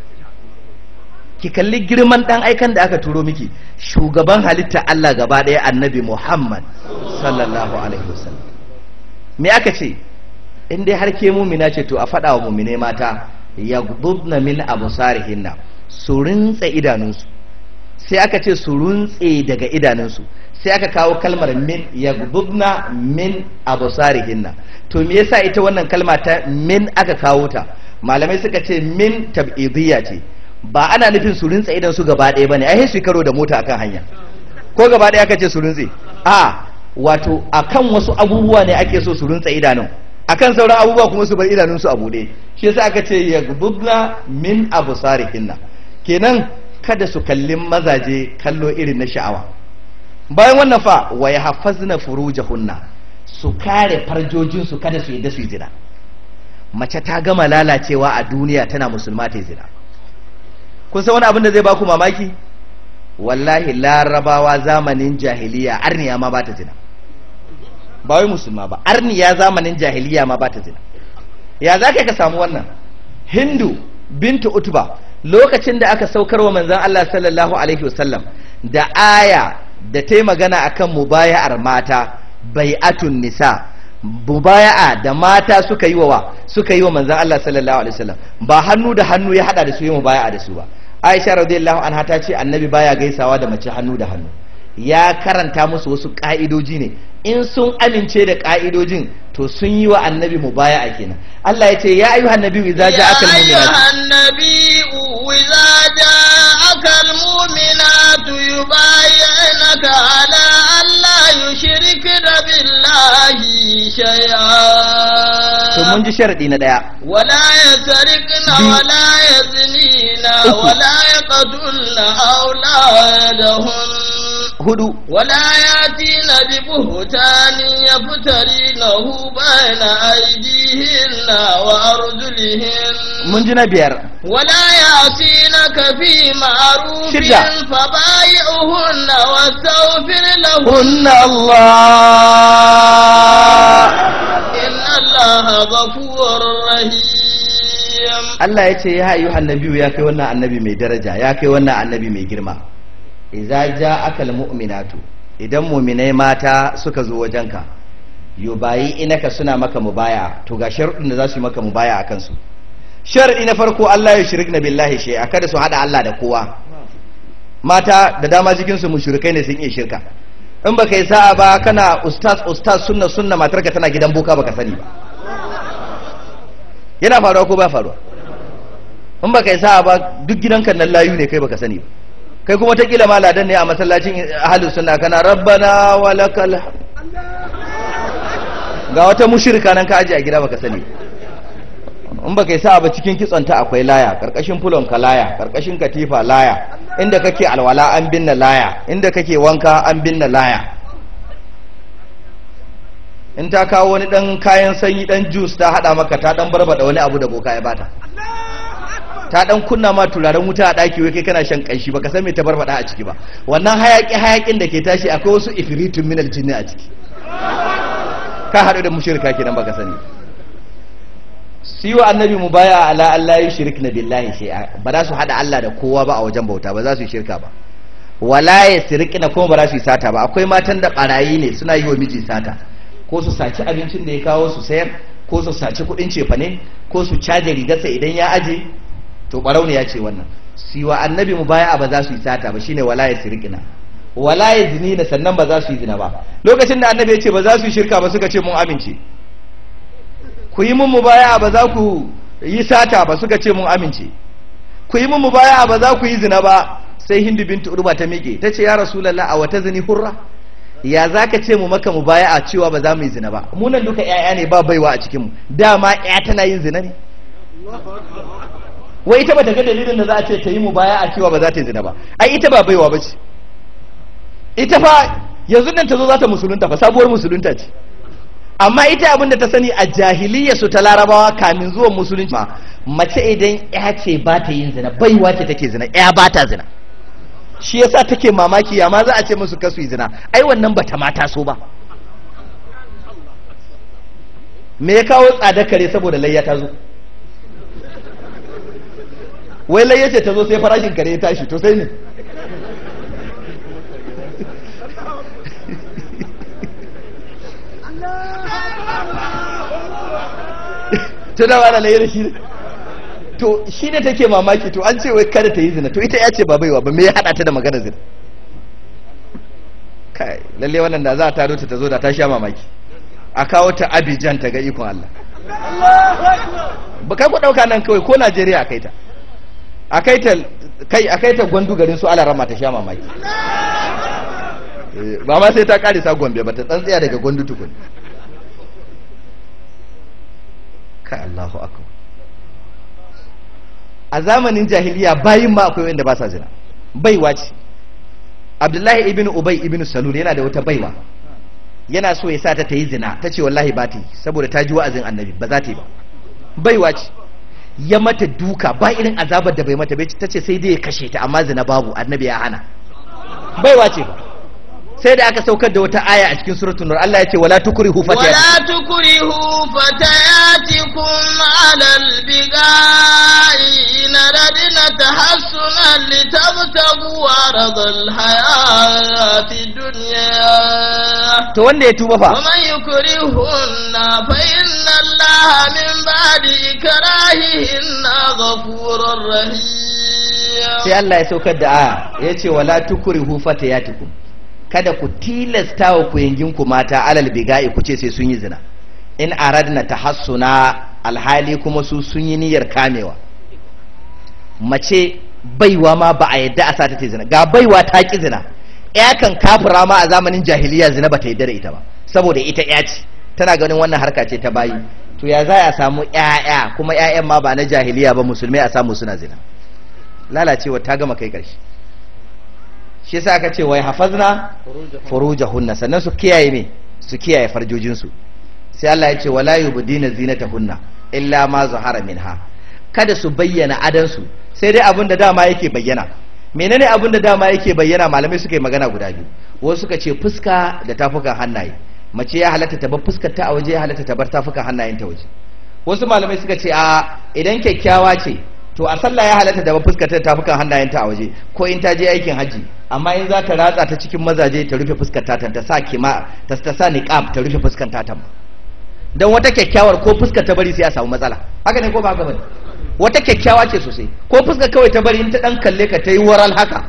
ki kalli girman dan aikan da aka turo miki shugaban halitta Allah gaba ɗaya annabi Muhammad sallallahu alaihi wasallam me aka ce in dai har ke mumina ce to a faɗa wa mumine mata yaghdubna min absarihinna su rintse idanunsu sai aka ce su runtse daga idanunsu sai aka kawo kalmar min yaghdubna min absarihinna to me yasa ita wannan kalma ta min aka kawo ta malamai suka ce min tab'idiyya ce ba ana nufin su rintse idan su gaba ɗaya bane ai su karo da mota akan hanya ko gaba ɗaya aka ce su rintse a wato akan wasu abubuwa ne ake so su rintse idanun akan sauran abubuwa kuma su bar idanunsu a buɗe shi yasa aka ce yaghdubna min absarihinna kenan kada su kalli mazaje kallo irin na sha'awa bayan wannan fa wa yahfazna furujahunna su kare farjojinsu kada su yadda su yi zina mace ta gama lalacewa a duniya tana musulma ta yi zina kun san wani abin da zai baku mamaki wallahi larabawa zamanin jahiliya arniya ma ba ta zina ba wai musulma ba arniya zamanin jahiliya ma ba ta zina ya za ka samu wannan hindu bintu utba lokacin da aka saukar wa manzan Allah sallallahu alaihi wasallam da aya da ta yi magana akan mubaya'ar mata bai'atun nisa mubaya'a da mata suka yi wa suka yi wa manzan Allah sallallahu alaihi wasallam ba hannu da hannu ya hada da su yi mubaya'a da su ba Aisha radiyallahu anha ta ce annabi baya gaisawa da mace hannu da hannu ya karanta musu wasu ka'idoji ne in sun amince da ka'idojin to sun yi wa annabi mubaya'a kenan Allah ya ce ya ayyuhan nabiyyu idza ja'aka يا al-mu'minatu أيها النبي إذا جاءك المؤمنات يبايعنك على أن لا يشركن بالله to شيئا mun ji sharadi na daya ولا يسرقن بي- ولا يزنين أكو. ولا يقتلن أولادهن hudu ولا ياتين ببهتان يفترينه بين أيديهن وأرجلهن mun ji na biyar ولا يعصينك في معروف شدة. فبايعهن واستغفر لهن hunna Allah إن الله غفور رحيم Allah ya ce ya ayyuhan nabiyu ya kai wannan annabi mai daraja ya kai wannan annabi mai girma idza ja'aka almu'minatu idan mu'minai mata suka zo wajenka yubayi inaka suna maka mubaya to ga sharuɗin da za su yi maka mubaya a kansu sharadi na farko Allah ya shirkna billahi shay'a kada su hada Allah da kowa mata da dama cikin su mushrikai ne sun iya shirka in baka yi sa'a ba kana ustaz ustaz sunna sunna matarka tana gidan boka baka sani ba yana faruwa ko ba faruwa in baka yi sa'a ba duk gidanka nan layu ne kai baka sani ba kai kuma ta kila maladan ne a masallacin ahlus sunna kana rabbana walakal hamd. ga wata mushrika nan ka aje a gida baka sani in baka yi sa'a ba cikin kitsonta akwai laya karkashin fulon ka laya karkashin katifa laya inda kake alwala an binne laya inda kake wanka an binne laya in ta kawo wani dan kayan sanyi dan juice ta hada maka ta dan barbada wani abu da boka ya bata ta dan kunna ma turaren wuta a daki wai kai kana shan kanshi baka san me ta barbada a ciki ba wannan hayaki hayakin da ke tashi akwai wasu ifritun minal jinni a ciki ka hadu da mushrika kenan baka sani siwa annabi mu baya ala Allah ya shirk na billahi shay'a ba za su hada Allah da kowa ba a wajen bauta ba za su yi shirka ba wala ya sirkina kuma ba za su yi sata ba akwai matan da barayi ne suna yi wa miji sata ko su saci abincin da ya kawo su sayar ko su saci kudin cefane ko su caje rigarsa idan ya aje to barau ne ya ce wannan siwa annabi mu baya ba za su yi sata ba shine wala ya sirkina wala ya zinina sannan ba za su yi zina ba lokacin da annabi ya ce ba za su yi shirka ba suka ce mun amince ku yi mun mubaya ba za ku yi sata ba suka ce mun amince ku yi mun mubaya ba za ku yi zina ba sai hindu bintu urba ta miƙe ta ce ya rasulallah a wata zini hurra ya za ka ce mu maka mubaya a cewa ba za mu yi zina ba mu nan duka ƴaƴa ne ba baiwa a cikinmu dama ƴa tana yin zina ne wai ita ba ta ga dalilin da za a ce ta yi mubaya a cewa ba za ta yi zina ba ai ita ba baiwa ba ce ita fa yanzu nan ta zo za ta musulunta fa sabuwar musulunta ce amma ita abin da ta sani a jahiliya su ta larabawa kamin zuwan musulunci ma mace idan ya ce ba ta yin zina baiwa ce take zina ya ba ta zina shi yasa take mamaki ya ma za a ce musu kasu yi zina ai wannan bata mata so ba me ya kawo tsada kare saboda layya ta zo wai layya ce ta zo sai farashin kare ya tashi to sai ne to da wani layya da shi ne to shi ne take mamaki to an ce wai kada ta yi zina to ita ya ce ba baiwa ba me ya hada ta da magana zina kai lalle wannan da za a taro ta ta zo da ta sha mamaki a kawo ta abijan ta ga ikon Allah ba kai ku dauka nan kawai ko Najeriya a kai ta a kai ta kai a kai ta gwandu garin su alarama ta sha mamaki Eh, ba ma sai ta kare sa gombe ba ta tsantsiya daga gwandu tukun kai Allahu akbar a zamanin jahiliya bayin ma akwai wanda ba sa zina baiwa ce abdullahi ibn ubay ibn salul yana da wata baiwa yana so ya sa ta ta yi zina ta ce wallahi ba ta yi saboda ta ji wa'azin annabi ba za ta yi ba baiwa ce ya mata duka ba irin azabar da bai mata bai ta ce sai dai ya kashe ta amma zina babu annabi ya hana baiwa ce ba sai da aka saukar da wata aya a cikin suratul nur Allah ya ce wala tukrihu fatayat ولا تكرهوا فتياتكم على البغاء إن أردنا تحسنا لتبتغوا عرض الحياة الدنيا to wanda ya tuba fa ومن يكرهن فإن الله من بعد إكراههن غفور رحيم sai Allah ya saukar da aya ya ce wala tukrihu fatayatikum kada ku tilasta wa ku mata alal biga'i ku ce sai sun yi zina in aradna tahassuna alhali kuma su sun yi niyyar kamewa mace baiwa ma ba a yadda a sata ta zina ga baiwa ta ki zina ya kan kafira ma a zamanin jahiliya zina ba ta yadda da ita ba saboda ita ya ce tana ganin wannan harka ce ta bayi to ya za a samu ƴaƴa kuma ƴaƴan ma ba na jahiliya ba musulmai a samu suna zina lalacewa ta gama kai ƙarshe shi yasa aka ce wai hafazna furujahunna sannan su kiyaye me su kiyaye farjojinsu sai Allah ya ce wala yubdina zinatahunna illa ma zahara minha kada su bayyana adansu sai dai abin da dama yake bayyana menene abin da dama yake bayyana malamai suka yi magana guda biyu wasu suka ce fuska da tafukan hannaye mace ya halatta ta bar fuskar ta a waje ya halatta ta bar tafukan hannayen ta waje wasu malamai suka ce a idan kyakkyawa ce to a sallah ya halatta da bar fuskar ta da tafukan hannayen ta a waje ko in ta je aikin haji amma in za ta ratsa ta cikin mazaje ta rufe fuskar ta ta sa kima ta ta sa niqab ta rufe fuskar ta ta dan wata kyakkyawar ko fuskar ta bari sai a samu matsala haka ne ko ba haka bane wata kyakkyawa ce sosai ko fuskar kawai ta bari in ta dan kalle ka ta yi waral haka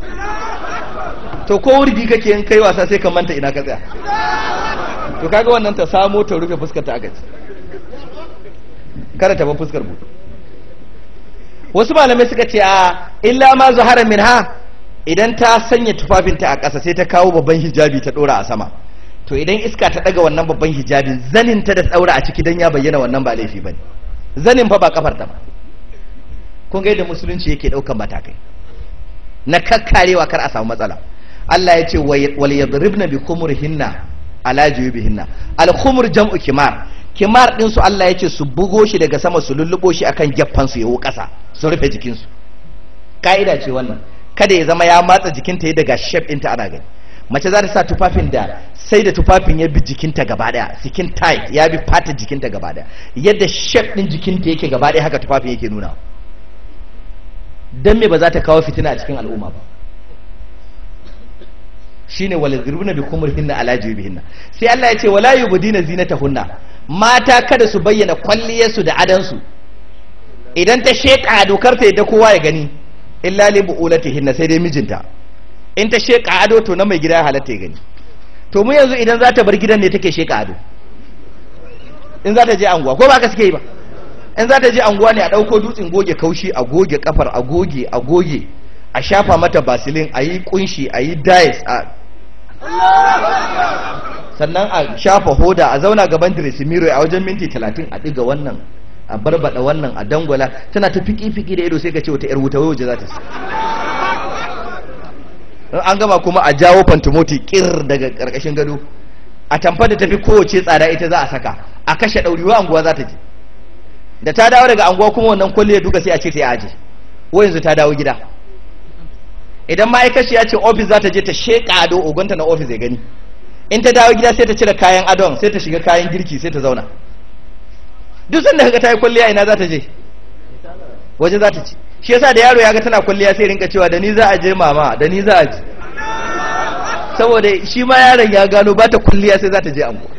to ko wurgi kake in kai wasa sai ka manta ina ka tsaya to kaga wannan ta samo ta rufe fuskar ta agaci kada ta bar fuskar buɗe wasu malamai suka ce a illa ma zuhara minha idan ta sanya tufafinta a ƙasa sai ta kawo babban hijabi ta ɗora a sama to idan iska ta ɗaga wannan babban hijabin zanin ta da tsaura a ciki don ya bayyana wannan ba laifi bane zanin fa ba kafar ta ba kun ga yadda musulunci yake ɗaukan matakai na kakkarewa kar a samu matsala Allah ya ce wal yadribna bi khumurihinna ala juyubihinna al khumur jam'u kimar kimar din su Allah ya ce su bugo shi daga sama su lullubo shi akan gyaffan su yawo ƙasa su rufe jikin su ka'ida ce wannan kada ya zama ya matsa jikinta ya daga shape ɗinta ana gani mace za ta sa tufafin da sai da tufafin ya bi jikinta gaba daya skin tight ya bi fata jikinta gaba daya yadda shape din jikinta yake gaba daya haka tufafin yake nuna dan me ba za ta kawo fitina a cikin al'umma ba shine wal zirbuna bi kumurihinna ala jibihinna sai Allah ya ce wala yubdina zinatahunna mata kada su bayyana kwalliyarsu da adansu idan ta sheka dokar ta yadda kowa ya gani illa li bu'ulatihinna sai dai mijinta in ta sheka ado to na mai gida ya halatta ya gani to mu yanzu idan za ta bar gidan ne take sheka ado in za ta je anguwa ko ba ka suke yi ba in za ta je anguwa ne a ɗauko dutsen goge kaushi a goge kafar a goge a goge a shafa mata basilin a yi kunshi a yi dice a sannan a shafa hoda a zauna gaban miro a wajen minti talatin a ɗiga wannan a barbada wannan a dangwala tana ta fiki-fiki da ido sai ka ce wata 'yar wuta waje za ta an gama kuma a jawo fantomoti kir daga karkashin gado a tamfa da tafi kowace tsada ita za a saka a kashe ɗauriwa anguwa za ta je da ta dawo daga anguwa kuma wannan kwalliya duka sai a ce ta yi aji wa yanzu ta dawo gida idan ma'aikaci ya ce ofis za ta je ta sheƙa ado ogonta na ofis ya gani in ta dawo gida sai ta cire kayan adon sai ta shiga kayan girki sai ta zauna duk sanda kaga ta yi kwalliya ina za ta je waje za ta ci shi yasa da yaro ya ga tana kwalliya sai rinka cewa da ni za a je mama da ni za a je saboda shi ma yaron ya gano ba ta kwalliya sai za ta je ango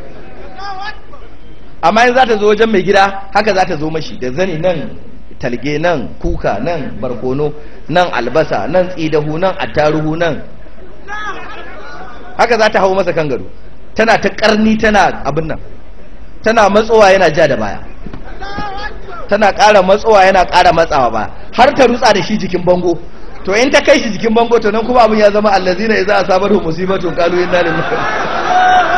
amma in za ta zo wajen mai gida haka za ta zo mashi da zani nan talge nan kuka nan barkono nan albasa nan tsidahu nan attaruhu nan haka za ta hau masa kan gado tana ta karni tana abin nan tana matsowa yana ja da baya tana ƙara matsowa yana ƙara matsawa ba har ta rutsa da shi jikin bango to in ta kai shi jikin bango to nan kuma abin ya zama allazina idza asabahu musibatun qalu inna lillahi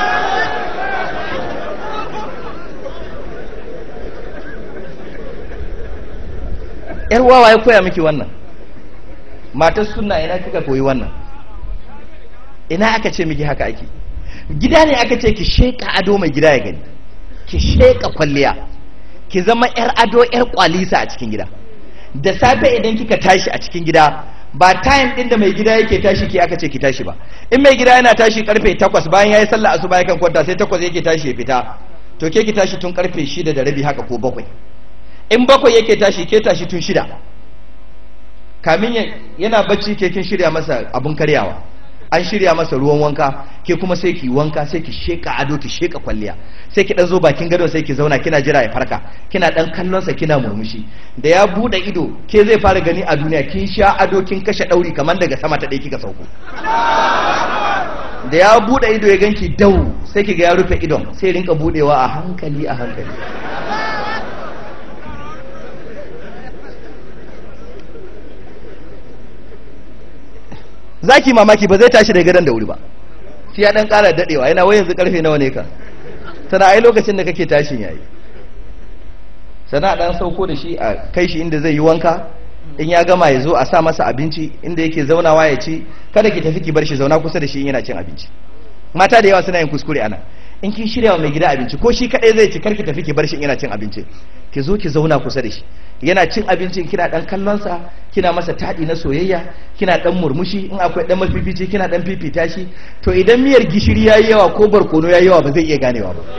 yar wawa ya koya miki wannan matar sunna ina kika koyi wannan ina aka ce miki haka ake gida ne aka ce ki sheka ado mai gida ya gani ki sheka kwalliya ki zama yar ado yar kwalisa a cikin gida da safe idan kika tashi a cikin gida ba time din da mai gida yake tashi ki aka ce ki tashi ba in mai gida yana tashi karfe 8 bayan yayi sallah asuba yakan kwanta sai 8 yake tashi ya fita to ke ki tashi tun karfe 6 da rabi haka ko bakwai in bakwai yake tashi ke tashi tun shida kamin yana bacci ke kin shirya masa abun karyawa an shirya masa ruwan wanka ke kuma sai ki wanka sai ki sheka ado ki sheka kwalliya sai ki dan zo bakin gado sai ki zauna kina jira ya farka kina dan kallon sa kina murmushi da ya bude ido ke zai fara gani a duniya kin sha ado kin kashe dauri kamar daga sama ta dai kika sauko da ya bude ido ya ganki dau sai ki ga ya rufe idon sai rinka budewa a hankali a hankali zaki mamaki ba zai tashi da gadon da wuri ba shi ya dan kara dadewa yana wai yanzu karfe nawa ne ka tana ai lokacin da kake tashin yayi sana dan sauko da shi a kai shi inda zai yi wanka in ya gama ya zo a sa masa abinci inda yake zaunawa ya ci kada ki tafi ki bar shi zauna kusa da shi in yana cin abinci mata da yawa suna yin kuskure ana in kin shirya wa mai gida abinci ko shi kadai zai ci karki tafi ki bar shi in yana cin abinci ki zo ki zauna kusa da shi yana cin abincin kina dan kallonsa kina masa taɗi na soyayya kina dan murmushi in akwai dan mafifici kina dan fifita shi to idan miyar gishiri yayi yawa ko barkono yayi yawa ba zai iya ganewa ba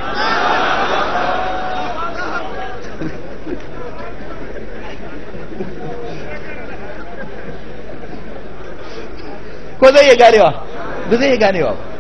ko zai iya ganewa ba zai iya ganewa ba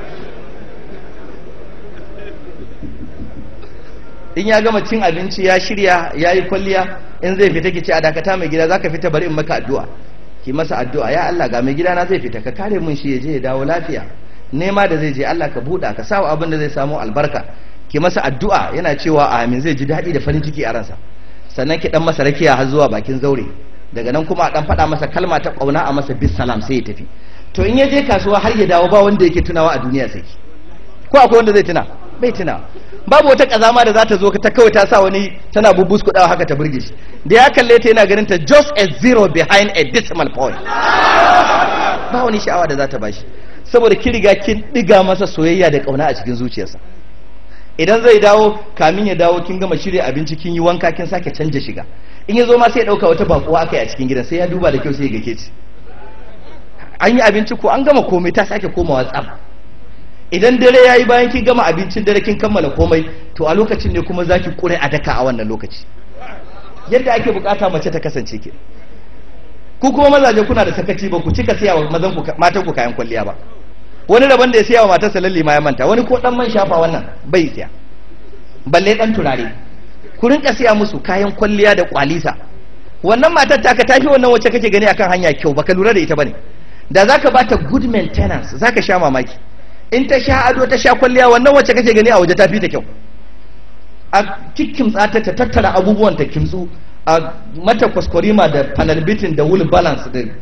in ya gama cin abinci ya shirya ya yi kwalliya in zai fita ki ce a dakata mai gida zaka fita bari in maka addu'a ki masa addu'a ya Allah ga mai gida na zai fita ka kare mun shi ya je ya dawo lafiya nema da zai je Allah ka buɗa ka sawa abin da zai samu albarka ki masa addu'a yana cewa amin zai ji daɗi da farin ciki a ransa sannan ki dan masa rakiya har zuwa bakin zaure daga nan kuma a dan faɗa masa kalma ta ƙauna a masa bis salam sai ya tafi to in ya je kasuwa har ya dawo ba wanda yake tunawa a duniya sai ko akwai wanda zai tuna bai tuna babu wata kazama da za ta zo ta kawai ta sa wani tana bubus kudawa haka ta burge shi da ya kalle ta yana ganin ta just a zero behind a decimal point ba wani sha'awa da za ta bashi saboda kin riga kin diga masa soyayya da kauna a cikin zuciyarsa idan zai dawo kamin ya dawo kin gama shirya abinci kin yi wanka kin sake canja shiga in ya zo ma sai ya dauka wata bakuwa aka yi a cikin gidan sai ya duba da kyau sai ya ga ke ci an yi abinci ko an gama komai ta sake komawa tsaf idan dare ya yi bayan kin gama abincin dare kin kammala komai to a lokacin ne kuma za ki kure a daka a wannan lokaci yadda ake bukata mace ta kasance ke ku kuma mazaje kuna da sakaci ba ku cika siya wa mazan ku matan ku kayan kwalliya ba wani daban da ya siya wa matarsa lalle ma ya manta wani ko dan man shafa wannan bai siya balle dan turare ku rinka siya musu kayan kwalliya da kwalisa wannan matar ta ka tafi wannan wacce kake gani akan hanya kyau baka lura da ita bane da zaka bata good maintenance zaka sha mamaki in ta sha ado ta sha kwalliya wannan wacce kake gani a waje ta fi ta kyau a kikkimtsa ta ta tattara abubuwan ta kimtsu a mata kwaskwarima da panel beating da wool balance din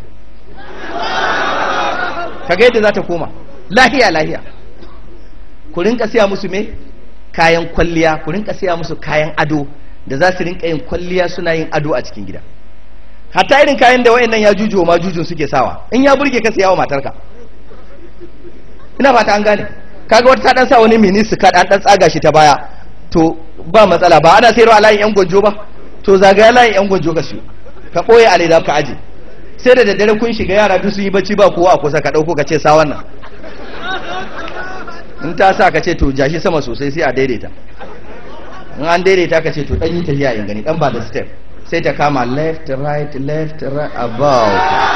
kaga yadda za ta koma lahiya lahiya ku rinka siya musu me kayan kwalliya ku rinka siya musu kayan ado da za su rinka yin kwalliya suna yin ado a cikin gida hatta irin kayan da wayannan ya jujuwa ma jujun suke sawa in ya burge ka siya wa matarka ina fata an gane kaga wata ta dan sa wani mini skirt an dan tsaga shi ta baya to ba matsala ba ana sayarwa a layin yan gwanjo ba to zagaya layin yan gwanjo ka siyo ka boye a leda ka aje sai da daddare kun shiga yara duk sun yi bacci ba kowa a kusa ka ɗauko ka ce sa wannan in ta sa ka ce to jashi sama sosai sai a daidaita in an daidaita ka ce to ɗan yi tafiya in gani ɗan ba da step sai ta kama left right left right about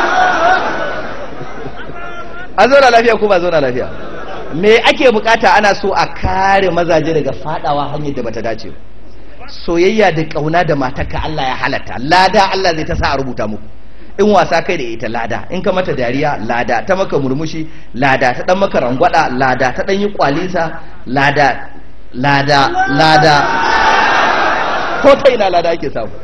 a zauna lafiya ko ba zauna lafiya me ake bukata ana so a kare mazaje daga fadawa hanyar da bata dace ba soyayya da kauna da matarka Allah ya halatta lada Allah zai ta sa a rubuta muku in wasa kai da ita lada in ka mata dariya lada ta maka murmushi lada ta dan maka rangwada lada ta dan yi kwalisa lada lada lada ko ta ina lada ake samu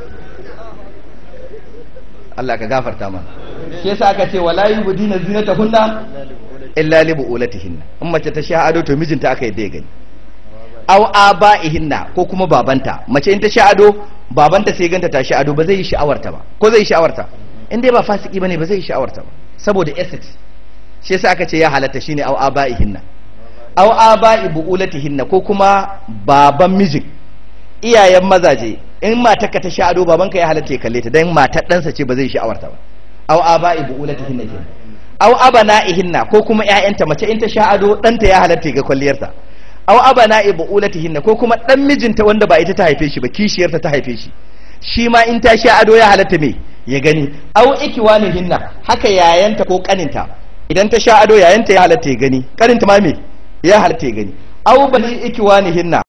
Allah ka gafarta mana shi yasa aka ce wala yubdina zinatahunna illa li bu'ulatihinna in mace ta sha ado to mijinta aka yadda ya gani aw aba'ihinna ko kuma babanta mace in ta sha ado babanta sai ganta ta sha ado ba zai yi sha'awarta ba ko zai yi sha'awarta in dai ba fasiki bane ba zai yi sha'awarta ba saboda ethics shi yasa aka ce ya halatta shine aw aba'ihinna aw aba'i bu'ulatihinna ko kuma baban mijin iyayen mazaje in matarka ta sha ado babanka ya halatta ya kalle ta dan matar ɗansa ce ba zai yi sha'awarta ba aw aba'i bu'ulatihinna kenan aw abana'ihinna ko kuma ƴaƴanta mace in ta sha ado ɗanta ya halatta ga kwalliyarta aw abana'i bu'ulatihinna ko kuma ɗan mijinta wanda ba ita ta haife shi ba kishiyarta ta haife shi shi ma in ta sha ado ya halatta me ya gani aw ikiwanihinna haka yayanta ko kaninta idan ta sha ado yayanta ya halatta ya gani kaninta ma me ya halatta ya gani aw bani ikiwanihinna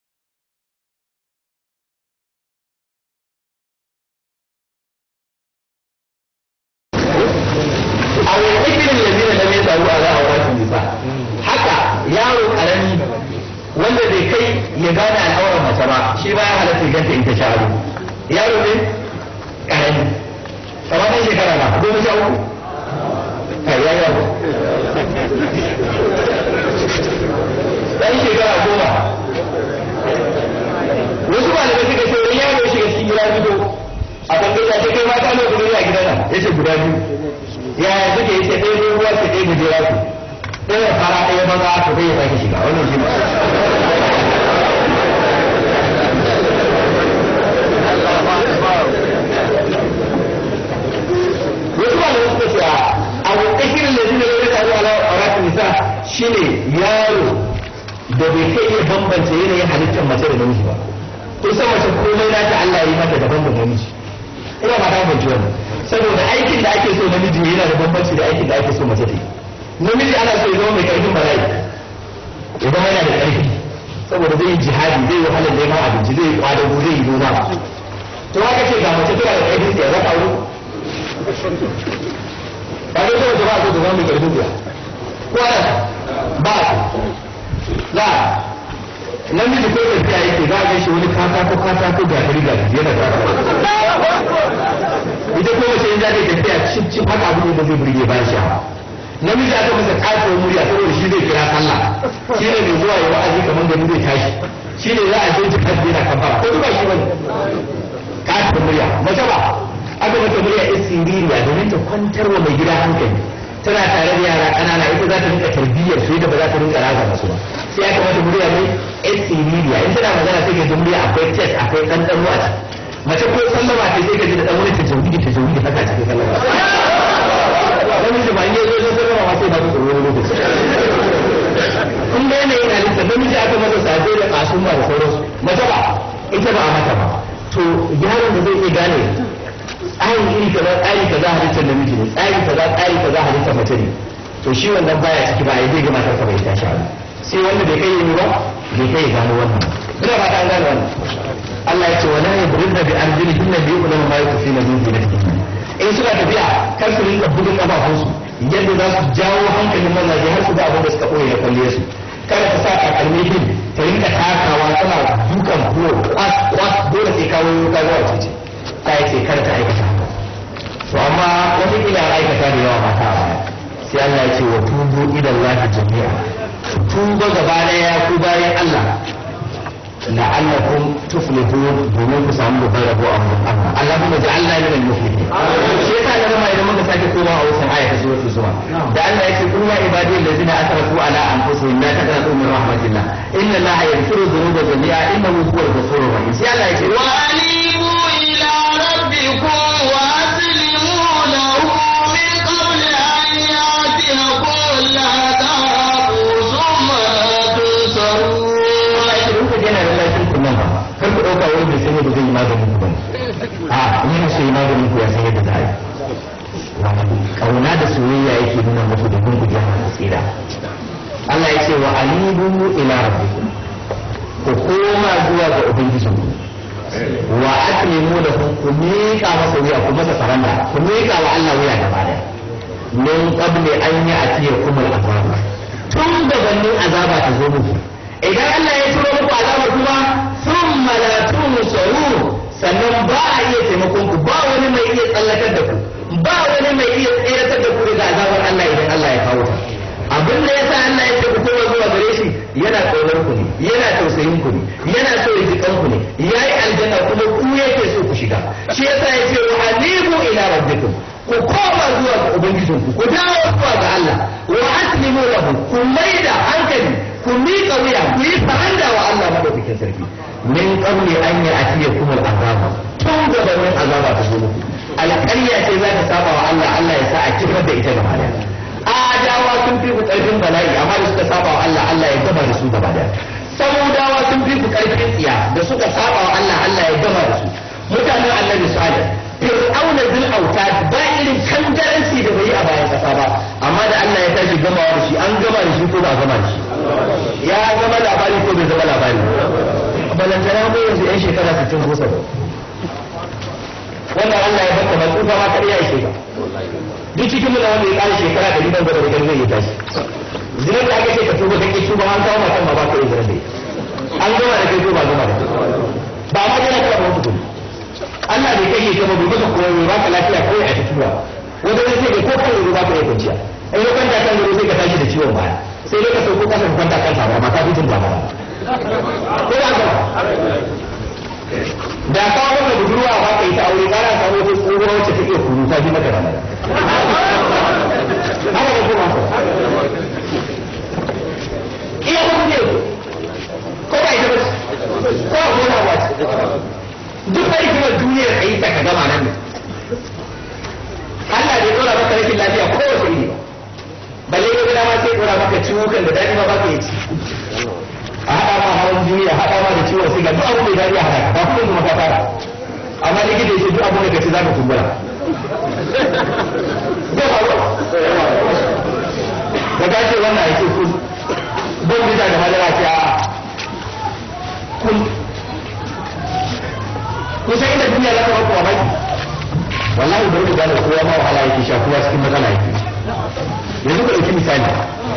wanda bai kai ya gane al'aurar mace ba shi ba ya halatta ya ganta in ta sha'adu yaro ne karami kamar ɗan shekara na goma sha uku kai ya yaro ɗan shekara goma wasu malamai suka ce wani yaro shiga cikin gida fito a bangare ce kai mata ne guda a gidan nan ya ce guda biyu yaya suke ya ce ɗaya ne ruwa ce ɗaya gujera su ɗaya fara ɗaya maza to bai ya sake shiga wannan shi wasu ba da wasu ce a wakashirin da zina yau da ala auratin nisa shine yaro da bai kai iya bambance yanayin halittar mace da namiji ba kusan mace komai na ta Allah yi mata daban da namiji ina ba ta bambance wannan saboda aikin da ake so namiji yana da bambanci da aikin da ake so mace ta yi namiji ana so ya zama mai karfin bala'i ya zama yana da karfi saboda zai yi jihadi zai yi wahalar neman abinci zai yi kwadago zai yi noma to haka ce ga mace tana da karfin ya zaka wuri ba dai kawai jama'a ko zama mai karfin ya ko ana ba za namiji ko tafiya yake za a ga shi wani katako katako ga gari ga yana da ita ko mace in za ta tafiya cip cip haka abu da zai burge bayan sha'awa namiji aka masa kafin murya saboda shi zai kira sallah shi ne mai zuwa ya wa'azi kamar da zai tashi shi ne za a je jihar yana kafara ko ba shi bane kafin murya mace ba aka mata murya isiririya domin ta kwantar wa mai gida hankali tana tare da yara ƙanana ita za ta rinka tarbiyyar su yadda ba za ta rinka raga masu ba sai aka mata murya mai isiririya in tana magana sai ka ji murya akwai test akwai ɗanɗano a ciki mace ko sallama ta sai ka ji da ɗan wani tajawidi tajawidi haka cikin sallama namiji ba ne zai zai ma sai ba su tsoro wani lokaci kun ga yanayin halitta namiji aka masa safe da kasun ba da sauransu mace ba ita ba a mata ba to yaron da zai iya gane tsarin iri kaza tsari kaza halittar namiji ne tsari kaza tsari kaza halittar mace ne to shi wannan baya ciki ba ya zai ga matarsa bai tashi ba sai wanda bai kai yi ba bai kai ya gano wannan ina ba ta gane wannan Allah ya ce wala yadribna bi arjulihinna bi yu'lamu ma yukfina min zinatihinna in suna tafiya kar su rinka bugun kafafunsu yadda za su jawo hankalin mazaje har su ga abin da suka koya da kwalle su kada ta sa takalmi din ta rinka takawa tana dukan bulo kwas kwas dole sai kawo ka zuwa cici ta yi sai kar ta aikata haka to amma wani ila aikata da yawa mata a baya sai Allah ya ce wa tubu ila Allah jami'a tuba gaba daya ku bayan Allah la'allakum tuflihun domin ku samu babbar rabo a wurin Allah Allahumma ja'alna min al-muflihin shi yasa na rama idan muka sake koma a wasan aya ta suratul zuma da Allah yake qul ya ibadi allazina asrafu ala anfusihim la taqnatu min rahmatillah inna Allaha yaghfiru dhunuba jami'a innahu huwal ghafurur rahim sai Allah yake وأنيبوا إلى ربكم وأسلموا له ubangijin ku wa aslimu lahu ku miƙa masa wuya ku masa saranda ku miƙa wa Allah wuya gaba daya min qabli an ya'tiyakum al-azab tun gabanin azaba ta zo muku idan Allah ya turo muku azaba kuma thumma la tunsaru sannan ba a iya taimakon ku ba wani mai iya tsallakar da ku ba wani mai iya tseratar da ku daga azabar Allah idan Allah ya kawo ta abin da yasa Allah ya ce ku koma zuwa gare shi yana kaunar ku ne yana tausayin ku ne yana so ya jikan ku ne yayi aljanna kuma ku yake so ku shiga shi yasa ya ce wa anibu ila rabbikum ku koma zuwa ga ubangijinku ku dawo zuwa ga Allah wa aslimu lahu ku maida hankali ku miƙa wuya ku yi faranda wa Allah madaukakin sarki min qabli an ya'tiyakum al-azab tun gabanin azaba ta zo muku alƙarya ce za ta saba wa Allah Allah ya sa a kifar da ita gaba daya adawa sun fi ku ƙarfin bala'i amma da suka saba wa Allah Allah ya gama da su gaba daya samudawa sun fi ku ƙarfin tsiya da suka saba wa Allah Allah ya gama da su mutanen annabi salih fir'auna zil auta ba irin kangaranci da bai yi a bayan kasa ba amma da Allah ya tashi gamawa da shi an gama da shi ko ba gama da shi ya zama labari ko bai zama labari balantana mu yanzu yan shekara 60 ko 70 wannan Allah ya baka ba tsufa ma kariya ya sheka duk cikin mu da wanda ya kare shekara da riban gaba da zai yi tashi zinar da aka ce ka tuba kake tuba an kawo matan ma ba ka yi zinar da an gama da kai ko ba gama da kai ba ma yana kira ba mutum Allah bai kai ka ba bai maka koyo ba ka lafiya ko a tafiya wanda zai ce ko kan ruwa ka yi kwanciya in ya kwanta kan ruwa sai ka tashi da ciwon baya sai dai ka sauko kasa ka kwanta kan ba ma ka fitin ba ba ko ba ka da ka wanda budurwa ba ka yi ta aure kana samu wata tsohuwa wacce take kuru ta ji maka ramada haka da kuma iya kuma ne ko ba ita ba ko a gona ba duk da hikimar duniyar a yi ta ka gama nan Allah bai dora maka rashin lafiya ko wace iri ba balle ga dama sai dora maka ciwukan da dadi ma ba ka yi ci a haɗa ma hawan jini a haɗa ma da ciwon siga duk abu mai dadi a haɗa ba kuma kuma ka fara amma likita ya ce duk abu da ka ci za ka kumbura zai faru da ka ce wannan ya ce kun don bisa da madara ce a kun kusa inda duniya za ta ba kuwa baki wallahi bari ku gane kowa ma wahala yake sha kowa cikin matsala yake yanzu ku ɗauki misali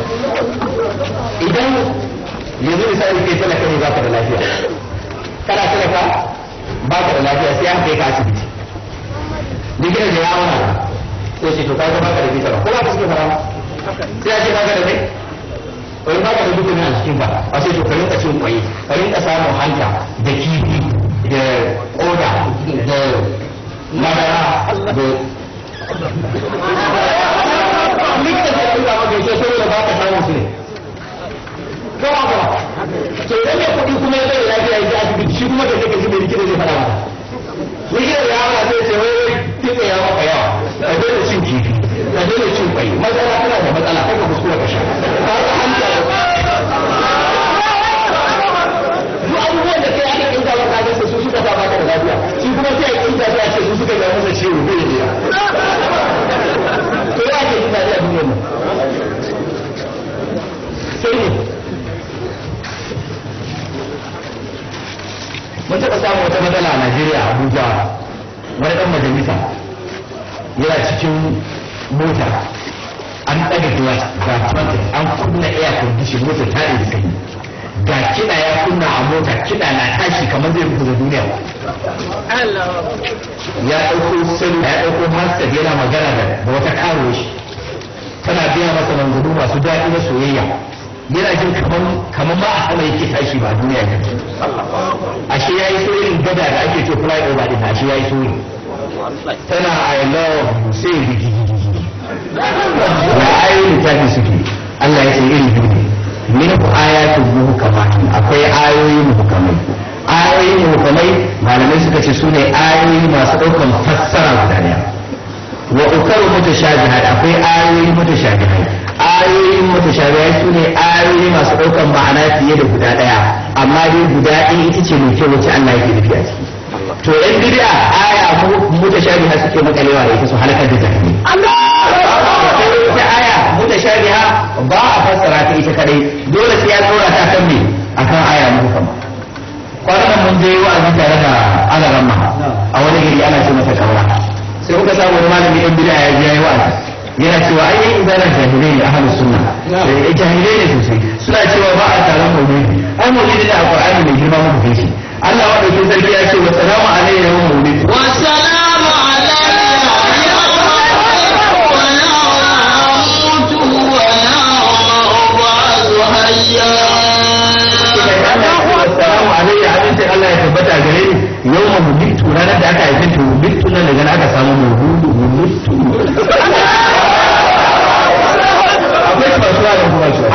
idan yanzu misali kai talaka ne baka da lafiya kana talaka baka da lafiya sai an kai ka asibiti likita da ya auna sai ce to kaga baka da visa ko ba ka suke fara sai a ce baka da mai wani baka da dukkan a cikin ba a sai to ka rinka cin kwai ka rinka samun hanta da kifi da koda da madara da likita da ya tura maka yake saboda ba ka samun su ne ko ba ka to idan mai kuɗi kuma ya zai lafiya ya ji asibiti shi kuma da kake ji mai likita zai faɗa maka likita da yawa zai ce wai wai kitse ya maka yawa ka daina cin kifi ka daina cin kwai matsala tana da matsala kai ka kuskura ka sha ka ga hanta duk abubuwan da kai aka kinta maka ga su suka sa baka da lafiya shi kuma sai ya kinta sai a ce su suka ga masa ciwo bai da ya to ya ke kinta da duniyar nan sai ne mun taɓa samun wata matsala a Najeriya Abuja wani ɗan majalisa yana cikin mota an ɗaga glass ga trumpet an kunna air condition mota ta da sanyi ga kiɗa ya kunna a mota kiɗa na tashi kamar zai fito da duniya ya ɗauko sani ya ɗauko master yana magana da wata karo shi tana biya masa manzanni masu daɗi na soyayya yana jin kamar ma a sama yake tashi ba duniya ne ashe yayi so irin gada da ake ce fly over din ashe yayi so tana i love you sai rigigigi ya ayoyin littafin suke Allah ya ce irin biyu ne min ayatun muhkamat akwai ayoyi muhkamai ayoyi muhkamai malamai suka ce sune ayoyi masu ɗaukan fassara guda daya wa ukaru mutashabihat akwai ayoyi mutashabihai ayoyin mutashabihai su ne ayoyi masu ɗaukan ma'ana fiye da guda ɗaya amma dai guda ɗaya ita ce mai kyau wacce Allah yake nufi a ciki to yan bid'a aya mutashabiha suke makalewa da ita su halakar da jahili ita aya mutashabiha ba a fassara ta ita kadai dole sai ya tsora ta kan me akan aya muhkama kwanan mun je a wani gari ana ce masa kaura sai kuka samu wani malami ɗan bida ya ji ya yi wa'azi yana cewa ai yan izalar jahilai ne ahlus sunna eh jahilai ne sosai suna cewa ba a taron maulidi ai maulidi da alqur'ani mai girma muku kai shi Allah wa dauke sarki ya ce wa salamu alayhi yawm maulid والسلام علي يوم أموت ويوم أبعث حيا Assalamu alaikum abincin Allah ya tabbata gare ni yau ma mulitu ranar da aka haife to mulitu nan daga nan aka samu muhudu mulitu akwai kasuwa da kuma kasuwa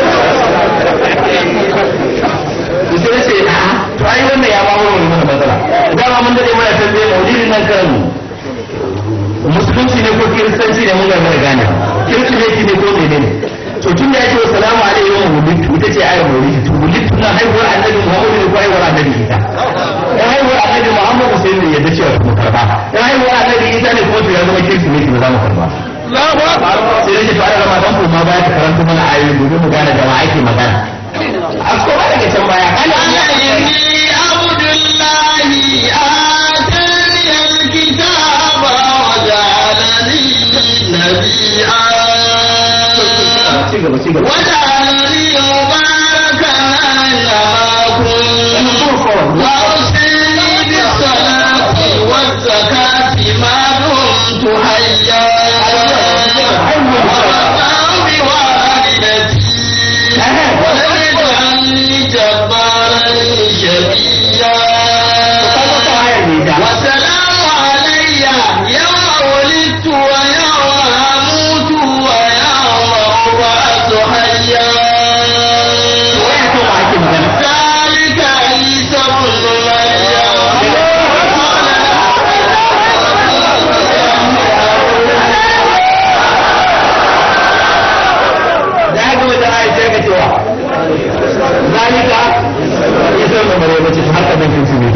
to sai sai a to ai wannan ya ba mu mana matsala dama mun dade muna tambaye maulidin nan kan musulunci ne ko kiristanci ne mun ga mana gane kiristanci ne ko menene to tun da yake salamu alaihi wa wulitu ita ce ayar maulidi to wulitu na haihuwar annabi muhammadu ne ko haihuwar annabi isa in haihuwar annabi muhammadu sai ne yadda cewa mu karba in haihuwar annabi isa ne ko to ya zama kirsimeti ba za mu karba sai nake fara rama dan ko ma baya ta karanta mana ayoyi domin mu gane da wa ake magana a koma daga can baya kana إني عبد الله آتاني الكتاب وجعلني نبيا ci gaba ci gaba وجعلني مباركا أينما كنت وأوصيني بالصلاة والزكاة ما دمت حيا وبرا بوالدتي ولم يجعلني جبارا شقيا وسلام علي يوم ولدت ويوم أموت ويوم أبعث حيا ذلك عيسى ابن مريم da haka wata ayi sai ka cewa zalika ya san da bare mace har ka bankin su ne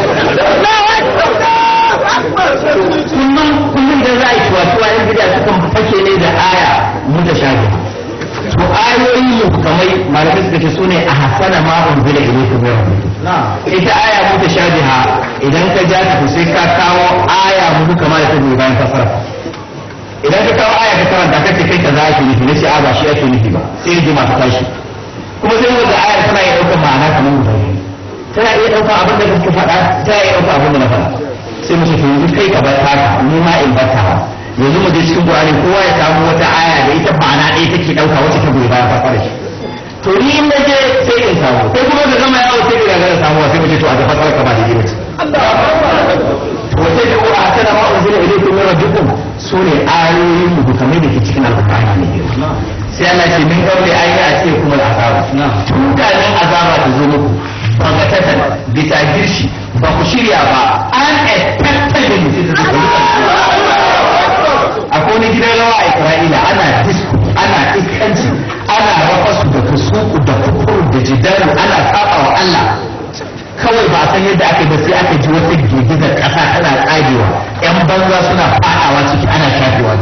kullum kullum da za a yi tuwa tuwa yan bid'a sukan fake ne da aya mutashabi to ayoyi muhkamai malamai suka ce su ne a hasana ma unzila ilaykum min rabbikum ita aya mutashabiha idan ka ja ta to sai ka kawo aya muhkama da ta goyi bayan fasara idan ka kawo aya ka karanta ka ce kai ka za ake nufi na ce a ba shi ake nufi ba sai rigima ta tashi kuma sai wanda aya tana iya ɗaukar ma'ana kamar guda biyu tana iya ɗaukar abin da kake faɗa tana iya ɗaukar abin da na faɗa sai mu ce to yanzu kai ka bar taka ni ma in bar taka yanzu mu je cikin Qur'ani kowa ya samu wata aya da ita ma'ana ɗaya take ɗauka wacce ta goyi bayan fasara shi to ni in na je sai in samu sai kuma ka gama yawo sai ka gagara samuwa sai mu ce to a da fasara ka ba da gina wata da uwa tana ma unzila ilaykum min rabbikum sune ayoyin muhkamai da ke cikin alqur'ani ne sai Allah ce min kawai ayi a ce kuma azaba tun kafin azaba ta zo muku bagatatan bisa girshi ba ku shirya ba an expected da mutum ta zo akwai wani gidan rawa a Isra'ila ana disco ana iskanci ana rafasu da kusuku da kufuru da jidaru ana saba wa Allah kawai ba a san yadda aka yi ba sai aka ji wata girgizar ƙasa tana tsagewa yan banza suna fadawa ciki ana shafewa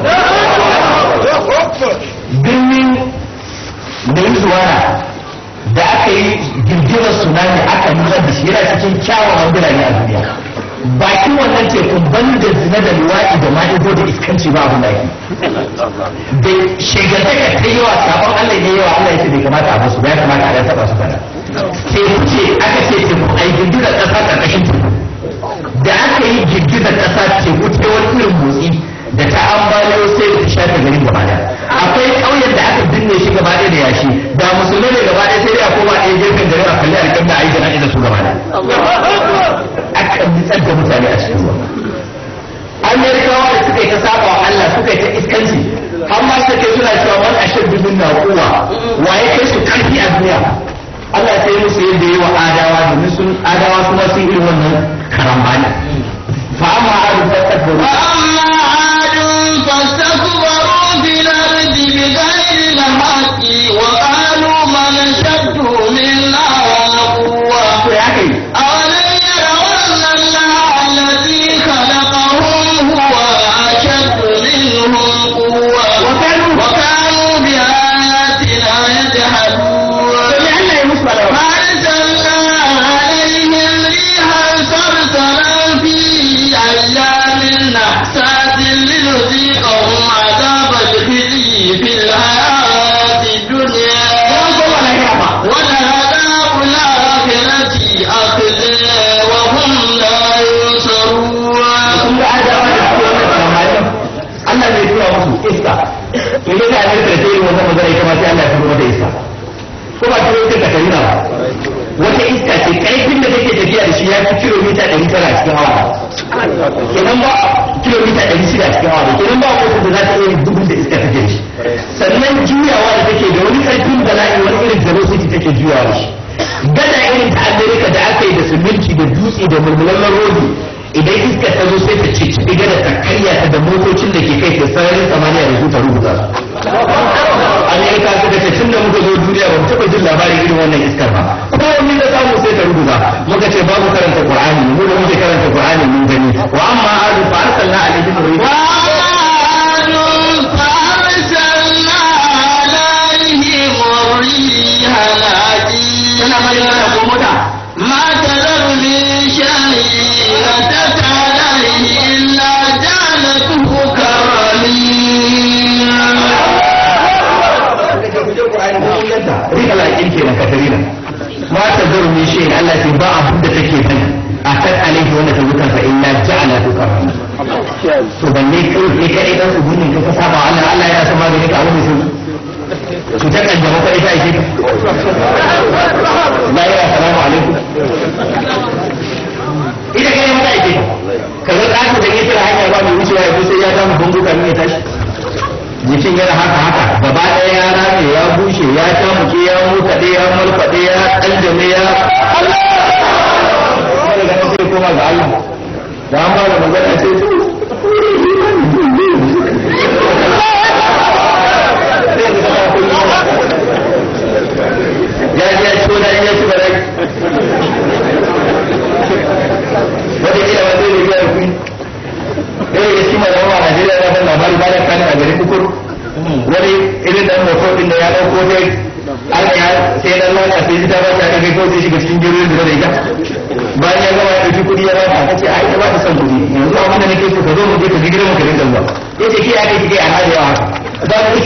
birnin Venezuela da aka yi girgizar tsunami aka nutsar da shi yana cikin kyawawan birane a duniya bakin wannan tekun ban da zina da luwaɗi da ma'izo da iskanci ba abin da ake da shegantaka ta yawa sabon Allah ne yawa Allah ya ce bai kamata a basu ba ya kamata a dan taɓa su kana teku ce aka ce teku a yi girgizar ƙasa ƙarƙashin teku da aka yi girgizar ƙasa teku ta wani irin motsi da ta ambaliyo sai da ta shafe garin gaba ɗaya akwai ƙauyen da aka binne shi gaba ɗaya da yashi da musulmai ne gaba ɗaya sai dai a koma ɗaya gefen garin a kalli alƙibla a yi jana'iza su gaba ɗaya aka nitsar da mutane a cikin ruwa amerikawa da suka yi ta saba wa Allah suka yi ta iskanci har ma suka kai suna cewa man ashaddu minna quwwa waye kai su karfi a duniya Allah sai musu yadda yi wa adawa domin sun adawa kuma sun irin wannan karambani fa amma adu fastakbaru وأما عاد فاستكبروا في الأرض بغير الحق وقالوا من أشد منا قوة to ya kai أولم يروا أن الله الذي خلقهم هو أشد منهم قوة وكانوا وكانوا بآياتنا يجحدون sai Allah ya musu balawa فأرسلنا عليهم ريحا صرصرا sararin samaniya da su ta rubuta su amerika suka ce tun da muka zo duniya ba mu taɓa jin labarin irin wannan iskar ba ko wani da samu sai ta rubuta muka ce babu karanta qur'ani mu da muke karanta qur'ani mun gani wa amma adu fa arsalna alaihim riha tana mai mana ko mota ما تذر من شيء أتت عليه إلا جعلته كالرميم rika laƙin ke na katarina ma ta zaru min shi Allah ce ba abin da take bane a kan alaihi wanda ta zuka fa illa ja'ala tu karama to balle kai kai kai dan su gunin ka saba Allah Allah ya san magani ka wani su su ta kan jama'a kai ta yake la ya salamu alaikum ita kai mata yake ka ga ɗaka da yake da hanya ba mai wucewa ya sai ya samu bunduka ne ya tashi jikin yana haka haka gaba ɗaya ya rame ya bushe ya tamuke ya mutaɗe ya malfaɗe ya ƙaljame ya Allah sai daga nan sai koma ga Allah da an ba da magana sai su ya ji ya ciwo da ya ci barai wata kila wanda zai biya kuɗi ɗaya ya ci mai yawa a Najeriya ya ban labari ba da kani a garin kukur wani irin dan moto din da ya ɗauko dai an ya sai dan lana sai ta ba ta kai ko sai shiga cikin jirgin da zai ga bayan ya gama ya ɗauki kuɗi ya ba ta ce ai ba ta son kuɗi yanzu abin da nake so ka zo mu je ka ji gidan mu ka dinga zuwa yace ke ya kai kike a hada yawa haka ba ku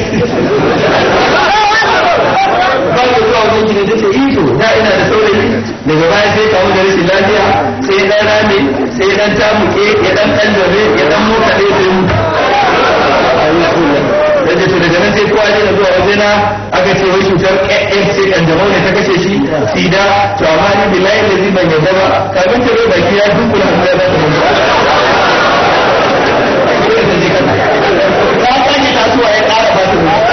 ba ku zuwa wajen gidan da ce ito da ina da saurayi daga baya sai kawo da rashin lafiya sai dan rame sai dan tamuke ya dan dan jabe ya dan mota ɗaya sai mu yace to daga nan sai kowa ya zuwa wajena aka ce wai cutar ƙaƙƙen sai kanjamau ne ta kashe shi sida to amma ni billahi da zai ban yadda ba kafin ta bai baki ya dunkula hannu ya ba ta mutu ta sake tasowa ya ƙara ba ta mutu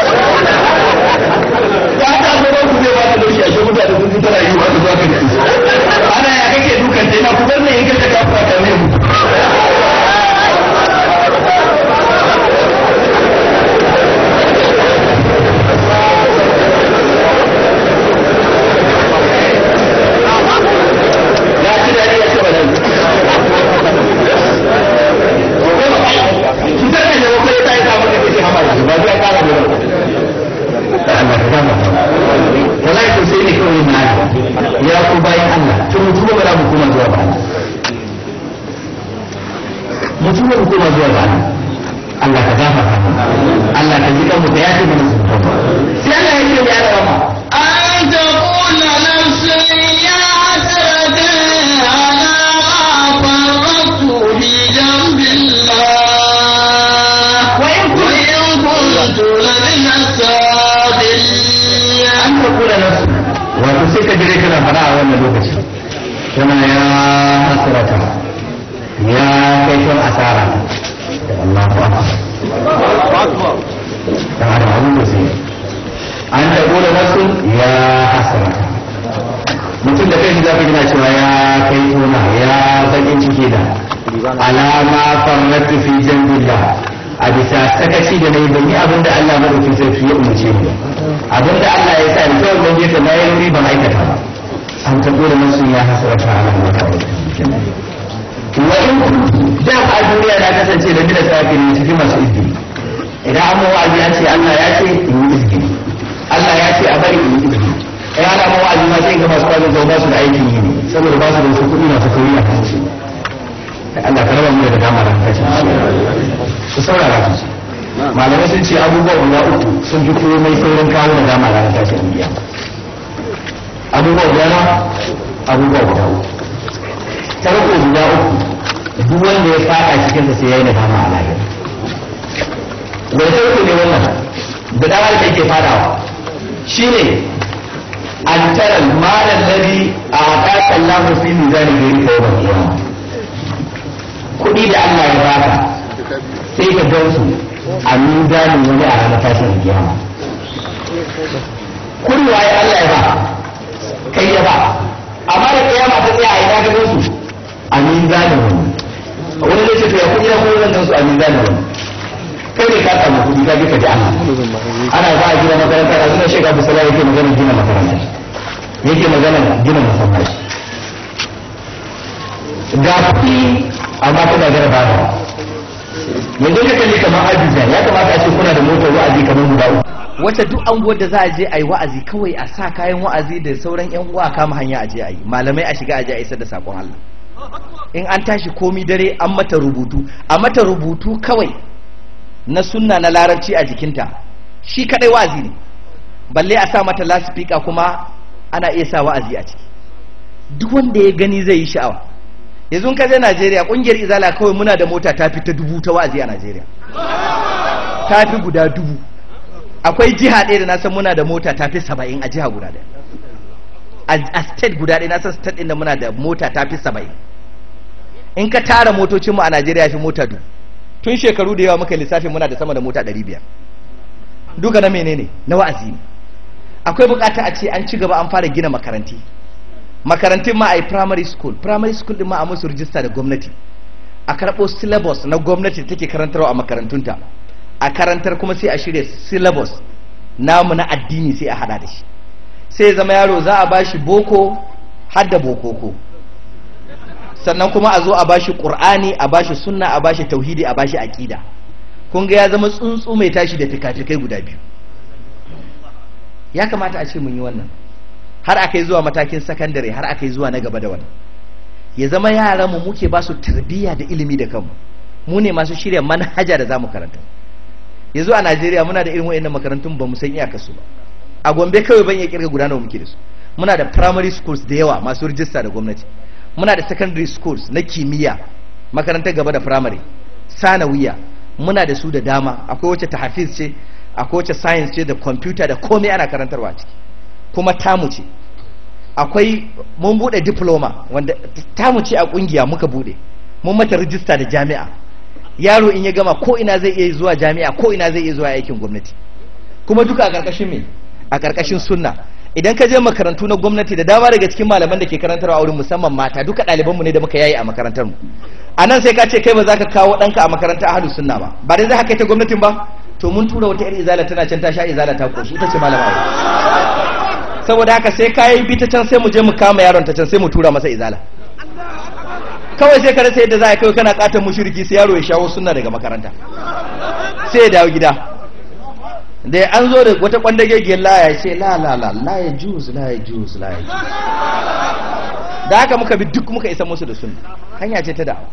ta ta zo ku zai ba ta laushi a shi mutane sun fita rayuwa ta zuwa kan ana ya kake dukan ta yana ku bar ne in kace kafura ta ne mutu ya ci daɗi ya ce ba nan cutar da yau kai ta yi samun da kake hama da ba zai kara da da Allah ka gama wallahi to sai ne kawai na ya ku bayan Allah to mutum ba za mu koma zuwa ba mutum ba mu koma zuwa ba Allah ka gafa Allah ka ji kanmu da ya ce mana sun sai Allah ya ce ya rama أن تقول نفس يا حسرة على ما فرطت في جنب الله وإن كنت لمن الصادقين an ka kula nasu wato sai ka jire kana fara a wannan lokaci kana ya hasrata ya kai kan asara Allahu akbar da hada abun da sai an ta kula nasu ya hasrata mutum da kai za ka gina cewa ya kai tona ya bakin ciki da alama farnatu fi jambillah a bisa sakaci da nayi ban yi abin da Allah madaukin sarki ya umarce ni ba abin da Allah ya sa ni kawai ban je ta na yi wuri ban aikata ba an ta gode masu ya hasarata a nan wata wa in da a duniya na kasance da bila safi ne cikin masu izgiri idan an mawa wa'azi an ce Allah ya ce in yi izgiri Allah ya ce a bari in yi izgiri ai ana mawa wa'azi ma sai ga masu kwazon zama ba su da aikin yi ne saboda ba su da wasu kuɗi masu kauri a kan su Allah ka raba mu da dama da kashin su saurara su malamai sun ce abubuwa guda uku sun fi komai saurin kawo da dama ranar tashin duniya abubuwa guda na abubuwa guda uku tarko guda uku duk wanda ya fada cikin sa sai yayi nadama a lahira wani tarko ne wannan da dama da yake fadawa shine an tara malan ladhi a'taka Allahu fi mizani ghairi tawbah qiyamah kuɗi da Allah ya baka sai ka gan su a mizanin wani a ranar tashin kiyama kuɗi waye Allah ya ba kai ya ba amma da kiyama ta tsaya a ina ka gan su a mizanin wani wani zai ce to ya kuɗi na kuma zan gan su a mizanin wani kai ne ka samu kuɗi ka je ka ji Allah ana za a gina makaranta da zuwa shekara da sallah yake magana gina makaranta yake magana gina masallaci ga kuɗi amma kuna gara ba da yanzu ka kalli kamar Abuja ya kamata a ce kuna da motar wa'azi kamar guda uku wacce duk anguwar da za a je a yi wa'azi kawai a sa kayan wa'azi da sauran yan uwa a kama hanya a je a yi malamai a shiga a je a isar da sakon Allah in an tashi komi dare an mata rubutu a mata rubutu kawai na sunna na larabci a jikinta shi kadai wa'azi ne balle a sa mata lasifika kuma ana iya sa wa'azi a ciki duk wanda ya gani zai yi sha'awa yanzu in ka je Najeriya kungiyar izala kawai muna da mota ta fi ta dubu ta wa'azi a Najeriya ta fi guda dubu akwai jiha ɗaya da na san muna da mota ta fi saba'in a jiha guda ɗaya a state guda ɗaya na san state ɗin da muna da mota ta fi saba'in in ka tara motocinmu a najeriya fi mota du tun shekaru da yawa muka lissafi muna da sama da mota ɗari biyar duka na menene na wa'azi ne akwai bukata a ce an ci gaba an fara gina makaranti makarantun ma a yi primary school primary school ɗin ma a musu rijista da gwamnati a karɓo syllabus na gwamnati da take karantarwa a makarantunta a karantar kuma sai a shirya syllabus namu na addini sai a hada da shi sai zama yaro za a bashi boko har da bokoko sannan kuma a zo a bashi qur'ani a bashi sunna a bashi tauhidi a bashi aqida kun ga ya zama tsuntsu mai tashi da fikafikai guda biyu ya kamata a ce mun yi wannan har aka yi zuwa matakin sakandare har aka yi zuwa na gaba da wannan ya zama yaran mu muke ba su tarbiyya da ilimi da kanmu mu ne masu shirya manhaja da zamu karanta yanzu a Najeriya muna da irin wayannan makarantun ba mu san iyakarsu ba a Gombe kawai ban iya kirga guda nawa muke da su muna da primary schools da yawa masu rijista da gwamnati muna da secondary schools na kimiyya makarantar gaba da primary sanawiya muna da su da dama akwai wacce tahfiz ce akwai wacce science ce da computer da komai ana karantarwa a ciki kuma tamu ce akwai mun bude diploma wanda tamu ce a kungiya muka bude mun mata rijista da jami'a yaro in ya gama ko ina zai iya zuwa jami'a ko ina zai iya zuwa aikin gwamnati kuma duka a karkashin me a karkashin sunna idan ka je makarantu na gwamnati da dama daga cikin malaman da ke karantarwa a wurin musamman mata duka ɗaliban mu ne da muka yayi a makarantar mu a nan sai ka ce kai ba za ka kawo ɗanka a makarantar ahlu sunna ba ba dai za ka kai ta gwamnatin ba to mun tura wata yar izala tana can ta sha izala ta koshi ita ce malama aure saboda haka sai ka yi bi ta can sai mu je mu kama yaron ta can sai mu tura masa izala kawai sai ka rasa yadda za a kai kana katon mushriki sai yaro ya shawo sunna daga makaranta sai ya dawo gida da an zo da wata kwandagegiyar laya ya ce la la la la ya juz la ya juz la ya juz da haka muka bi duk muka isa musu da sunna hanya ce ta da'awa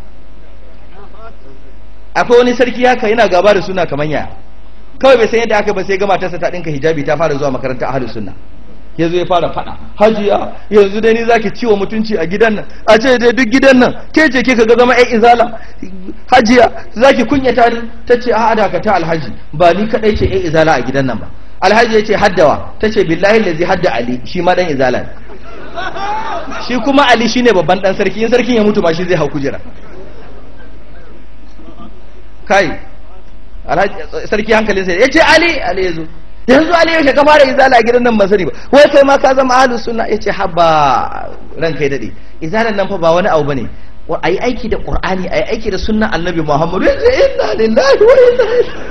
akwai wani sarki haka yana gaba da suna kamar yaya kawai bai san yadda aka ba sai ga matarsa ta dinka hijabi ta fara zuwa makaranta ahlus sunna ya zo ya fara fada hajiya yanzu dai ni zaki ciwo mutunci a gidan nan a ce dai duk gidan nan ke ce kika ga zama ai izala hajiya zaki kunyata ni tace a'a da ka ta alhaji ba ni kadai ce ai izala a gidan nan ba alhaji ya ce haddawa tace billahi lazi hadda ali shi ma dan izala ne shi kuma ali shine babban dan sarki in sarkin ya mutu ma shi zai hau kujera kai alhaji sarki hankalinsa ya ce ali ali ya zo yanzu ali yaushe ka fara izala a gidan nan ban sani ba wai kai ma ka zama ahlus sunna yace haba ran kai dade izalan nan fa ba wani abu bane ayi aiki da qur'ani ayi aiki da sunnan annabi muhammad yace inna lillahi wa inna ilaihi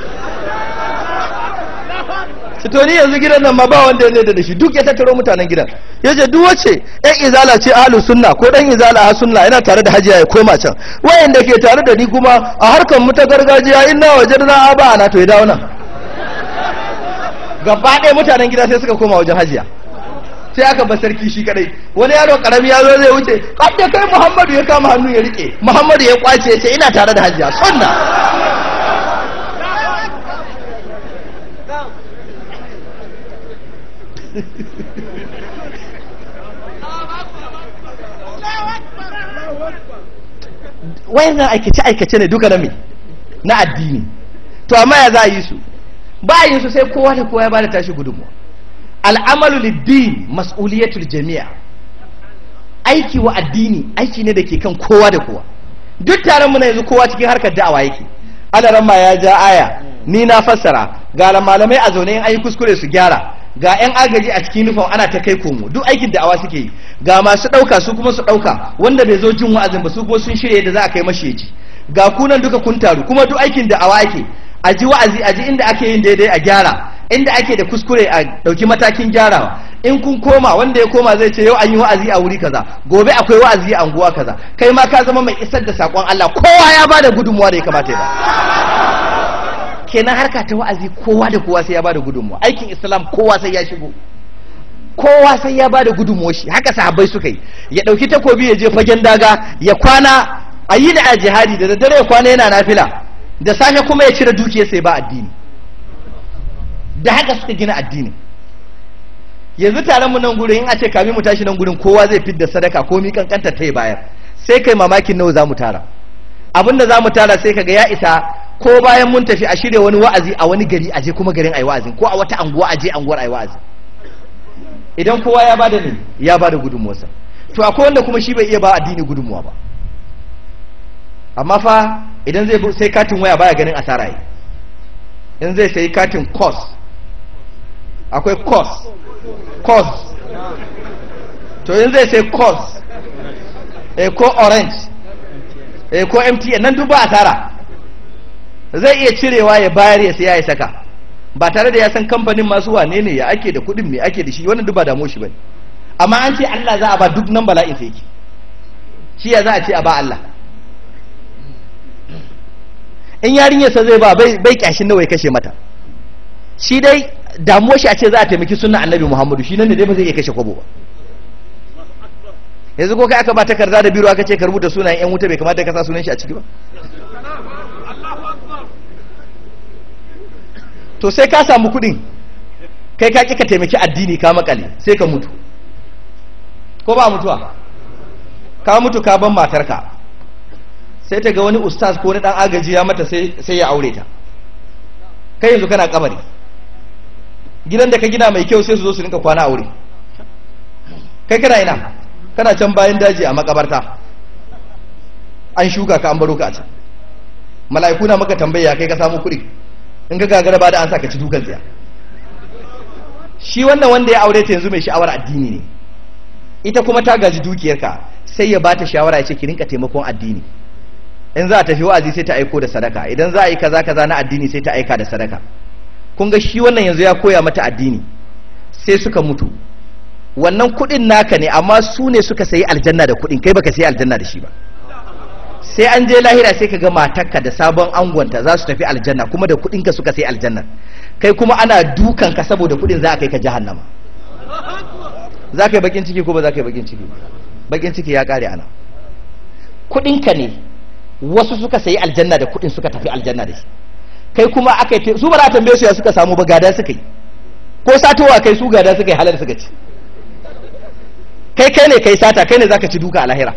to ni yanzu gidan nan ma ba wanda ya da shi duk ya tattaro mutanen gidan yace duk wace ɗan izala ce ahlus sunna ko ɗan izala a sunna yana tare da hajiya ya koma can wayanda ke tare da ni kuma a harkar mu ta gargajiya inna wajadna aba na to ya dawo nan gaba ɗaya mutanen gida sai suka koma wajen hajiya sai aka ba sarki shi kadai wani yaro karami ya zo zai wuce kadda kai muhammadu ya kama hannu ya rike muhammadu ya kwace ya ce ina tare da hajiya sunna wayannan aikace aikace ne duka na me na addini to amma ya za a yi su ba yin su sai kowa da kowa ya bada tashi gudunmuwa al'amalu liddin mas'uliyatul jami'a aiki wa addini aiki ne da ke kan kowa da kowa duk taron mu na yanzu kowa cikin harkar da'awa yake alaran ma ya ja aya ni na fassara ga malamai a zaune in ayi kuskure su gyara ga yan agaji a cikin nufin ana ta kai komo duk aikin da'awa suke yi ga masu ɗauka su kuma su ɗauka wanda bai zo jin wa'azin ba su kuma sun shirya yadda za a kai mashi yaji ga kunan duka kun taru kuma duk aikin da'awa ake a ji wa'azi a ji inda ake yin daidai a gyara inda ake da kuskure a ɗauki matakin gyarawa in kun koma wanda ya koma zai ce yau an yi wa'azi a wuri kaza gobe akwai wa'azi a anguwa kaza kai ma ka zama mai isar da sakon Allah kowa ya bada gudunmuwa da ya kamata ya ba kenan harka ta wa'azi kowa da kowa sai ya bada gudunmuwa aikin islam kowa sai ya shigo kowa sai ya bada gudunmuwa shi haka sahabbai suka yi ya dauki takobi ya je fagen daga ya kwana a yi da a jihadi da daddare ya kwana yana nafila da safe kuma ya cire dukiyar sai ba addini da haka suka gina addini yanzu taron mu nan gurin in a ce kami mu tashi nan gurin kowa zai fidda sadaka ko mi kankanta ta bayar sai kai mamakin nawa za mu tara abinda za mu tara sai kaga ya isa ko bayan mun tafi a shirya wani wa'azi a wani gari aje kuma garin ayi wa'azin ko a wata anguwa aje anguwar ayi wa'azi idan kowa ya bada ne ya bada gudunmuwarsa to akwai wanda kuma shi bai iya ba addini gudunmuwa ba amma fa idan zai sai katin waya baya ganin asara yi in zai sayi katin cos akwai cos cos to in zai sai cos eh ko orange eh ko mtn nan duk ba asara zai iya cirewa ya bayar ya siya ya saka ba tare da ya san kamfanin masu wane ne ya ake da kudin me ake da shi wannan duk ba damu shi bane amma an ce Allah za a ba duk nan bala'in sai yake shi ya za a ce a ba Allah in yarinyarsa zai ba bai kyashin nawa ya kashe mata shi dai damuwar shi a ce za a taimaki sunan annabi muhammadu shi nan da dai ba zai iya kashe kwabo ba yanzu ko kai aka ba takarda da biro aka ce ka rubuta sunayen yan wuta bai kamata ka sa sunan shi a ciki ba to sai ka samu kudin kai ka ka taimaki addini ka makale sai ka mutu ko ba mutuwa ka mutu ka ban matarka sai ta ga wani ustaz ko wani dan agaji ya mata sai ya aure ta kai yanzu kana kabari gidan da ka gina mai kyau sai su zo su rinka kwana aure kai kana ina kana can bayan daji a makabarta an shuka ka an baro ka a can mala'iku na maka tambaya kai ka samu kuɗi in ka gagara ba da an sa ka ci dukan tsiya shi wannan wanda ya aure ta yanzu mai sha'awar addini ne ita kuma ta gaji dukiyarka sai ya bata shawara ya ce ki rinka taimakon addini in za a tafi wa'azi sai ta aiko da sadaka idan za a yi kaza kaza na addini sai ta aika da sadaka kun ga shi wannan yanzu ya koya mata addini sai suka mutu wannan kuɗin naka ne amma su ne suka sayi aljanna da kuɗin kai baka sayi aljanna da shi ba sai an je lahira sai ka ga matarka da sabon angonta za su tafi aljanna kuma da kuɗinka suka sayi aljanna kai kuma ana dukan ka saboda kuɗin za a kai ka jahannama za ka yi bakin ciki ko ba za ka yi bakin ciki bakin ciki ya kare ana kuɗinka ne wasu suka sayi aljanna da kuɗin suka tafi aljanna da shi kai kuma aka yi su ba za a tambaye su ya suka samu ba gada suka yi ko satowa kai su gada suka yi halar suka ci kai kai ne kai sata kai ne zaka ci duka a lahira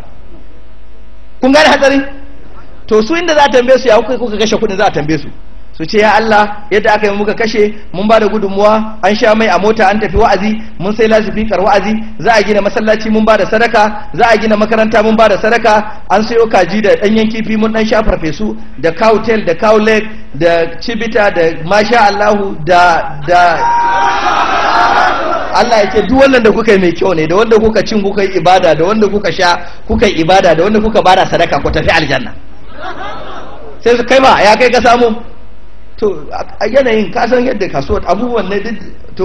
kun gane hatsari to su inda za a tambaye su ya kuka kuka kashe kuɗin za a tambaye su su ce ya Allah yadda aka yi muka kashe mun ba da gudunmuwa an sha mai a mota an tafi wa'azi mun sai lasifikar wa'azi za a gina masallaci mun ba da sadaka za a gina makaranta mun ba da sadaka an sayo kaji da ɗanyen kifi mun ɗan sha farfesu da cow tail da cow leg da cibita da masha Allahu da da Allah ya ce duk wannan da kuka yi mai kyau ne da wanda kuka cin kuka yi ibada da wanda kuka sha kuka yi ibada da wanda kuka bada sadaka ku tafi aljanna sai su kai ba ya kai ka samu to a yanayin kasan yadda kasuwar abubuwan ne duk to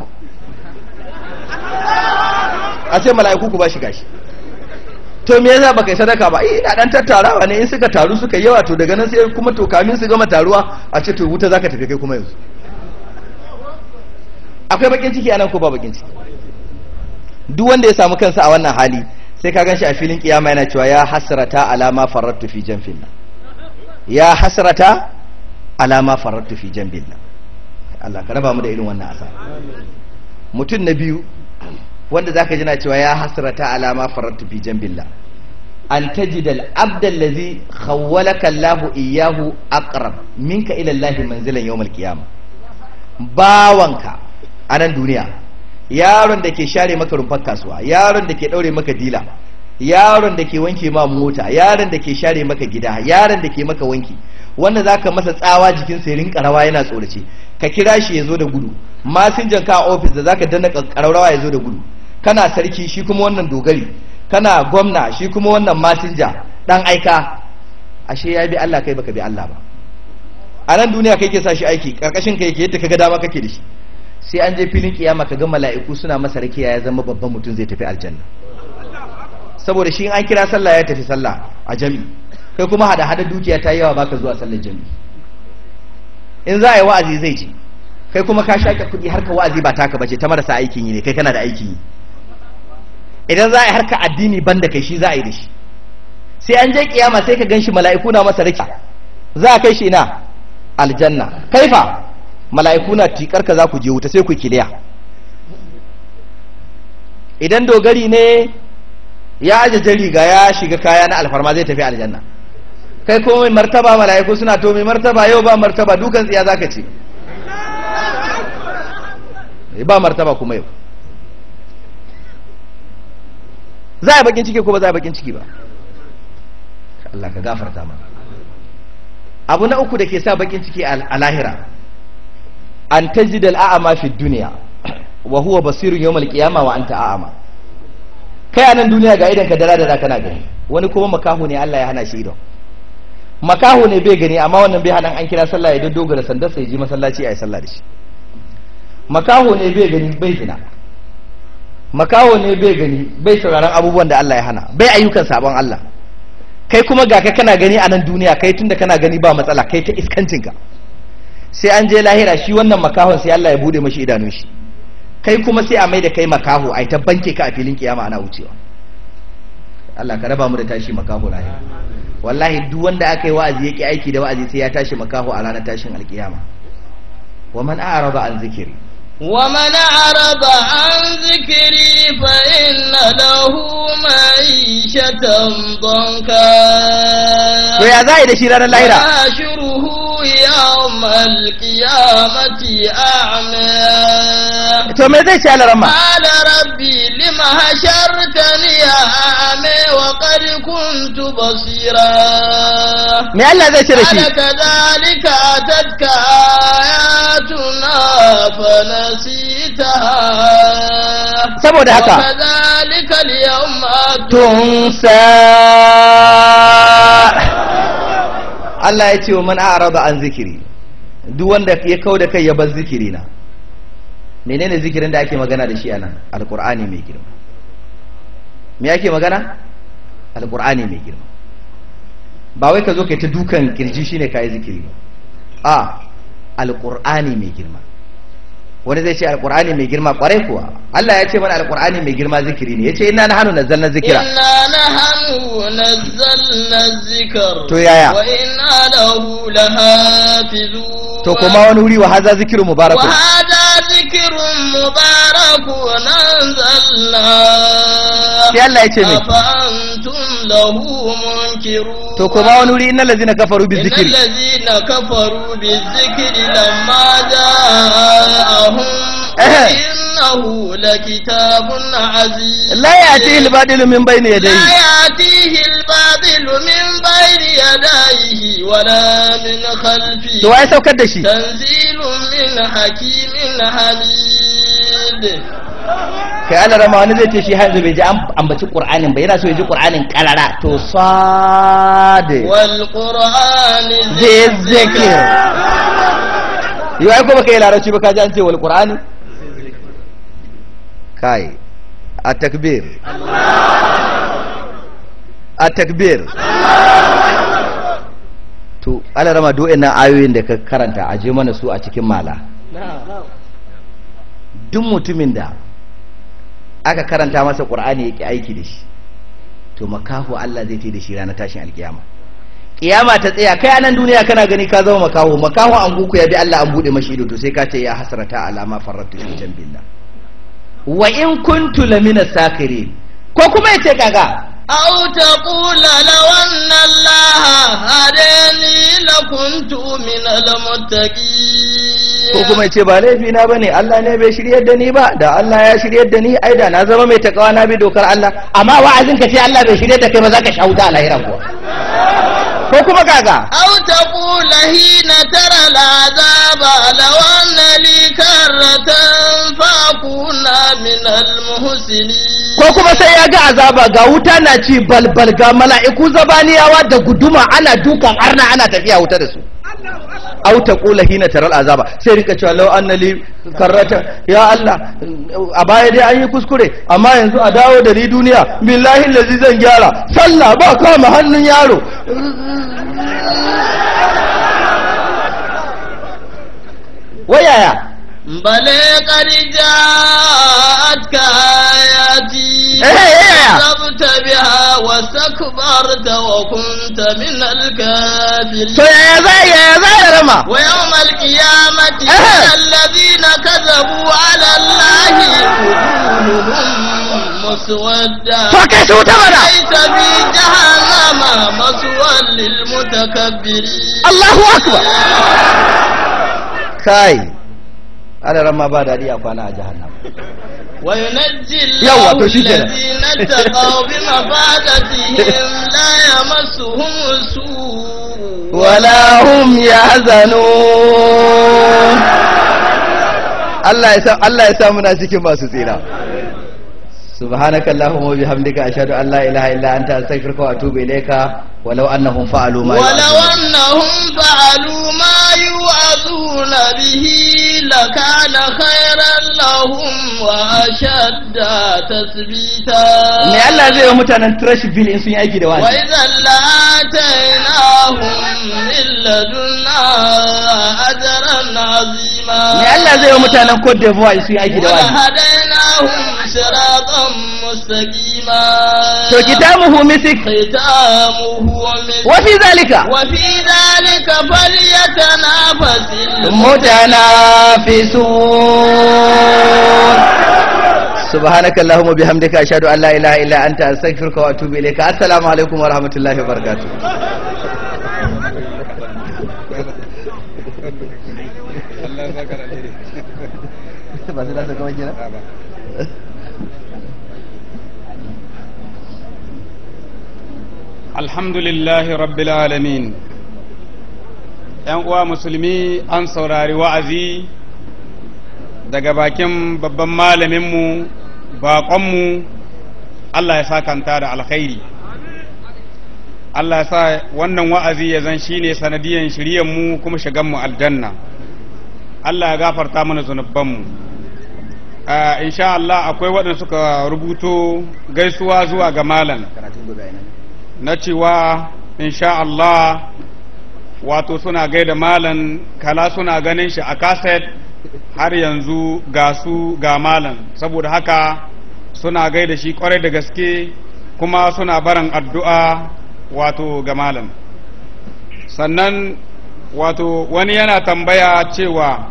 a ce mala'iku ku ba shi gashi to me yasa baka yi sadaka ba eh ina dan tattarawa ne in suka taru suka yawa to daga nan sai kuma to kamin su gama taruwa a ce to wuta zaka tafi kai kuma yanzu akwai bakin ciki anan ko ba bakin ciki duk wanda ya samu kansa a wannan hali sai ka ganshi a filin kiyama yana cewa ya hasrata alama farattu fi janfillah ya hasrata alama farattu fi janbillah Allah ka raba mu da irin wannan asa mutum na biyu wanda zaka ji na cewa ya hasrata alama farattu fi janbillah an tajida al-abda allazi khawwalaka Allah iyyahu aqrab minka ila Allah manzilan yawm al-qiyamah bawanka a nan duniya yaron da ke share maka rumfar kasuwa yaron da ke daure maka dila yaron da ke wanke ma mota yaron da ke share maka gida yaron da ke maka wanki wanda zaka masa tsawa jikin sa rinka rawa yana tsorace ka kira shi ya zo da gudu masinjan ka a ofis da zaka danna kararrawa ya zo da gudu kana sarki shi kuma wannan dogari kana gwamna shi kuma wannan masinja dan aika ashe ya bi Allah kai baka bi Allah ba a nan duniya kai ke sa shi aiki karkashin kai yake yadda kaga dama kake da shi sai an je filin kiyama kaga mala'iku suna masa rakiya ya zama babban mutum zai tafi aljanna saboda shi in an kira sallah ya tafi sallah a jami kai kuma hada hada dukiya ta yi yawa baka zuwa sallar jami in za a yi wa'azi zai ce kai kuma ka shaƙe kuɗi harka wa'azi ba taka bace ta marasa aikin yi ne kai kana da aikin yi idan za a yi harka addini ban da kai shi za a yi da shi sai an je kiyama sai ka ganshi mala'iku na masa raki za a kai shi ina aljanna kaifa mala'iku na tikar ka za ku je wuta sai ku kiliya idan dogari ne ya ajaje riga ya shiga kaya na alfarma zai tafi aljanna kai kuma mai martaba mala'iku suna to mai martaba yau ba martaba dukan tsiya zaka ce ba martaba kuma yau za a yi bakin ciki ko ba za a yi bakin ciki ba Allah ka gafarta ma abu na uku da ke sa bakin ciki a lahira an tajid al'a'ama fi duniya wa huwa basirun yawmal qiyama wa anta a'ama kai anan duniya ga idan ka dara da kana gani wani kuma makahu ne Allah ya hana shi idon makahu ne bai gani amma wannan bai hana an kira sallah ya dogara sandar sai ji masallaci ayi sallah da shi makaho ne bai gani bai zina makaho ne bai gani bai sauraron abubuwan da Allah ya hana bai ayyukan sabon Allah kai kuma ga ka kana gani a nan duniya kai tunda kana gani ba matsala kai ta iskancinka sai an je lahira shi wannan makahon sai Allah ya bude mashi idanun shi kai kuma sai a mai da kai makaho ai ta banke ka a filin kiyama ana wucewa Allah ka raba mu da tashi makaho lahira wallahi duk wanda aka yi wa'azi yake aiki da wa'azi sai ya tashi makaho a ranar tashin alkiyama wa man a'rada an zikiri ومن أعرض عن ذكري فإن له معيشة ضنكا to ya za a yi da shi ranar lahira ونحشره يوم القيامة أعمى to me zai ce alaramma قال ربي لم حشرتني أعمى وقد كنت بصيرا me Allah zai ce da shi قال كذلك أتتك آياتنا فنسيتها saboda haka وكذلك اليوم tunsa Allah ya ce wa man a'rada an zikiri duk wanda ya kau da kai ya bar zikiri na menene zikirin da ake magana da shi anan alqur'ani mai girma me ake magana alqur'ani mai girma ba wai ka zo kai ta dukan kirji shine kai zikiri ba a alqur'ani mai girma wani zai ce alqur'ani mai girma kwarai kuwa Allah ya ce mana alqur'ani mai girma zikiri ne yace inna nahnu nazzalna zikira إنا نحن نزلنا الذكر To yaya? وإنا له لحافظون to kuma wani wuri wa haza zikiru mubarakun وهذا ذكر مبارك أنزلناه sai Allah ya ce me أفأنتم له منكرون to kuma wani wuri innal ladzina kafaru bi إن zikri الذين كفروا بالذكر لما جاءهم إيه. إنه لكتاب عزيز la ya'tihi al-badilu min bayni لا yadayhi يأتيه الباطل من بين يديه ولا من خلفه to wai saukar da shi تنزيل من حكيم حميد kai Allah rama wani zai ce shi har yanzu bai ji an ambaci qur'anin ba yana so ya ji qur'anin karara to sade والقرآن zai zikir yau ai ko baka yi larabci ba ka ji an ce wal qur'ani kai a takbir a takbir to Allah rama do ina ayoyin da ka karanta a je mana su a cikin mala duk mutumin da aka karanta masa qur'ani yake aiki da shi to makaho Allah zai tai da shi ranar tashin alkiyama kiyama ta tsaya kai anan duniya kana gani ka zama makaho makaho an guku ya bi Allah an bude mashi ido to sai ka ce ya hasrata alama farratu fi jambillah wa in kuntu lamina sakirin ko kuma yace kaga أو تقول لو أن الله هداني لكنت من المتقين ko kuma yace ba laifi na bane Allah ne bai shiryar da ni ba da Allah ya shiryar da ni ai da na zama mai takawa na bi dokar Allah amma wa'azin ka ce Allah bai shiryar da kai ba za ka shauda a lahira kuwa ko kuma kaga أو تقول حين ترى العذاب لو أن لي كرة فأكون من المحسنين ko kuma sai ya ga azaba ga wuta na ci balbal ga mala'iku zabaniyawa da guduma ana dukan arna ana tafiya wuta da su aw taqula hina taral azaba sai rika cewa law annali karrata ya Allah a baya dai an yi kuskure amma yanzu a dawo da ni duniya billahi allazi zan gyara sallah ba kama hannun yaro wayaya بل قد جاءتك آياتي إيه إيه. كذبت بها واستكبرت وكنت من to الكافرين yaya za yaya za ya rama ويوم القيامة إيه. ترى الذين كذبوا على الله وجوههم مسودة to kai su wuta mana ليس في جهنم مسوى للمتكبرين Allahu akbar kai ana rama ba daɗi a kwana a jahannam وينجي يلا، الله تو شي كده. الذين اتقوا بمفازتهم لا يمسهم السوء wala hum yahzanun Allah ya sa Allah ya sa muna cikin masu tsira subhanaka allahumma wa bihamdika ashhadu an la ilaha illa anta astaghfiruka wa atubu ilayka walau annahum fa'alu ma ولو yu'adun. أنهم فعلوا ما يوعظون به لكان خيرا لهم وأشد تثبيتا me Allah zai wa mutanen Trashville in sun yi aiki da wani وإذا لآتيناهم من لدنا أجرا عظيما me Allah zai wa mutanen Cote d'Ivoire in sun yi aiki da wani ولهديناهم صراطا مستقيما to kitabuhu misik ختامه مسك wa fi zalika وفي ذلك فليتنافس متنافسون سبحانك اللهم وبحمدك اشهد ان لا اله الا انت استغفرك واتوب اليك السلام عليكم ورحمه الله وبركاته alhamdulillahi rabbil alamin yan uwa musulmi an saurari wa'azi daga bakin babban malaminmu baƙonmu Allah ya sakanta da alkhairi Allah ya sa wannan wa'azi ya zan shine sanadiyan shiryanmu kuma shiganmu aljanna Allah ya gafarta mana zunubanmu Uh, insha Allah akwai waɗanda suka rubuto gaisuwa zuwa ga malam na cewa insha Allah wato suna gaida malam kala suna ganin shi a kaset har yanzu ga su ga malam saboda haka suna gaida shi kwarai da gaske kuma suna barin addu'a wato ga malam sannan wato wani yana tambaya cewa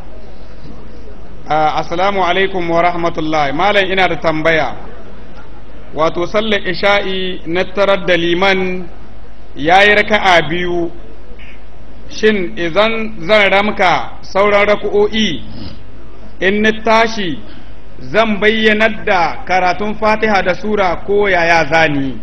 uh, assalamu alaikum wa rahmatullahi malam ina da tambaya wato sallar isha'i na tarar da liman ya yi raka'a biyu shin idan zan ramka sauran raka'o'i in ni tashi zan bayyanar da karatun fatiha da sura ko yaya zani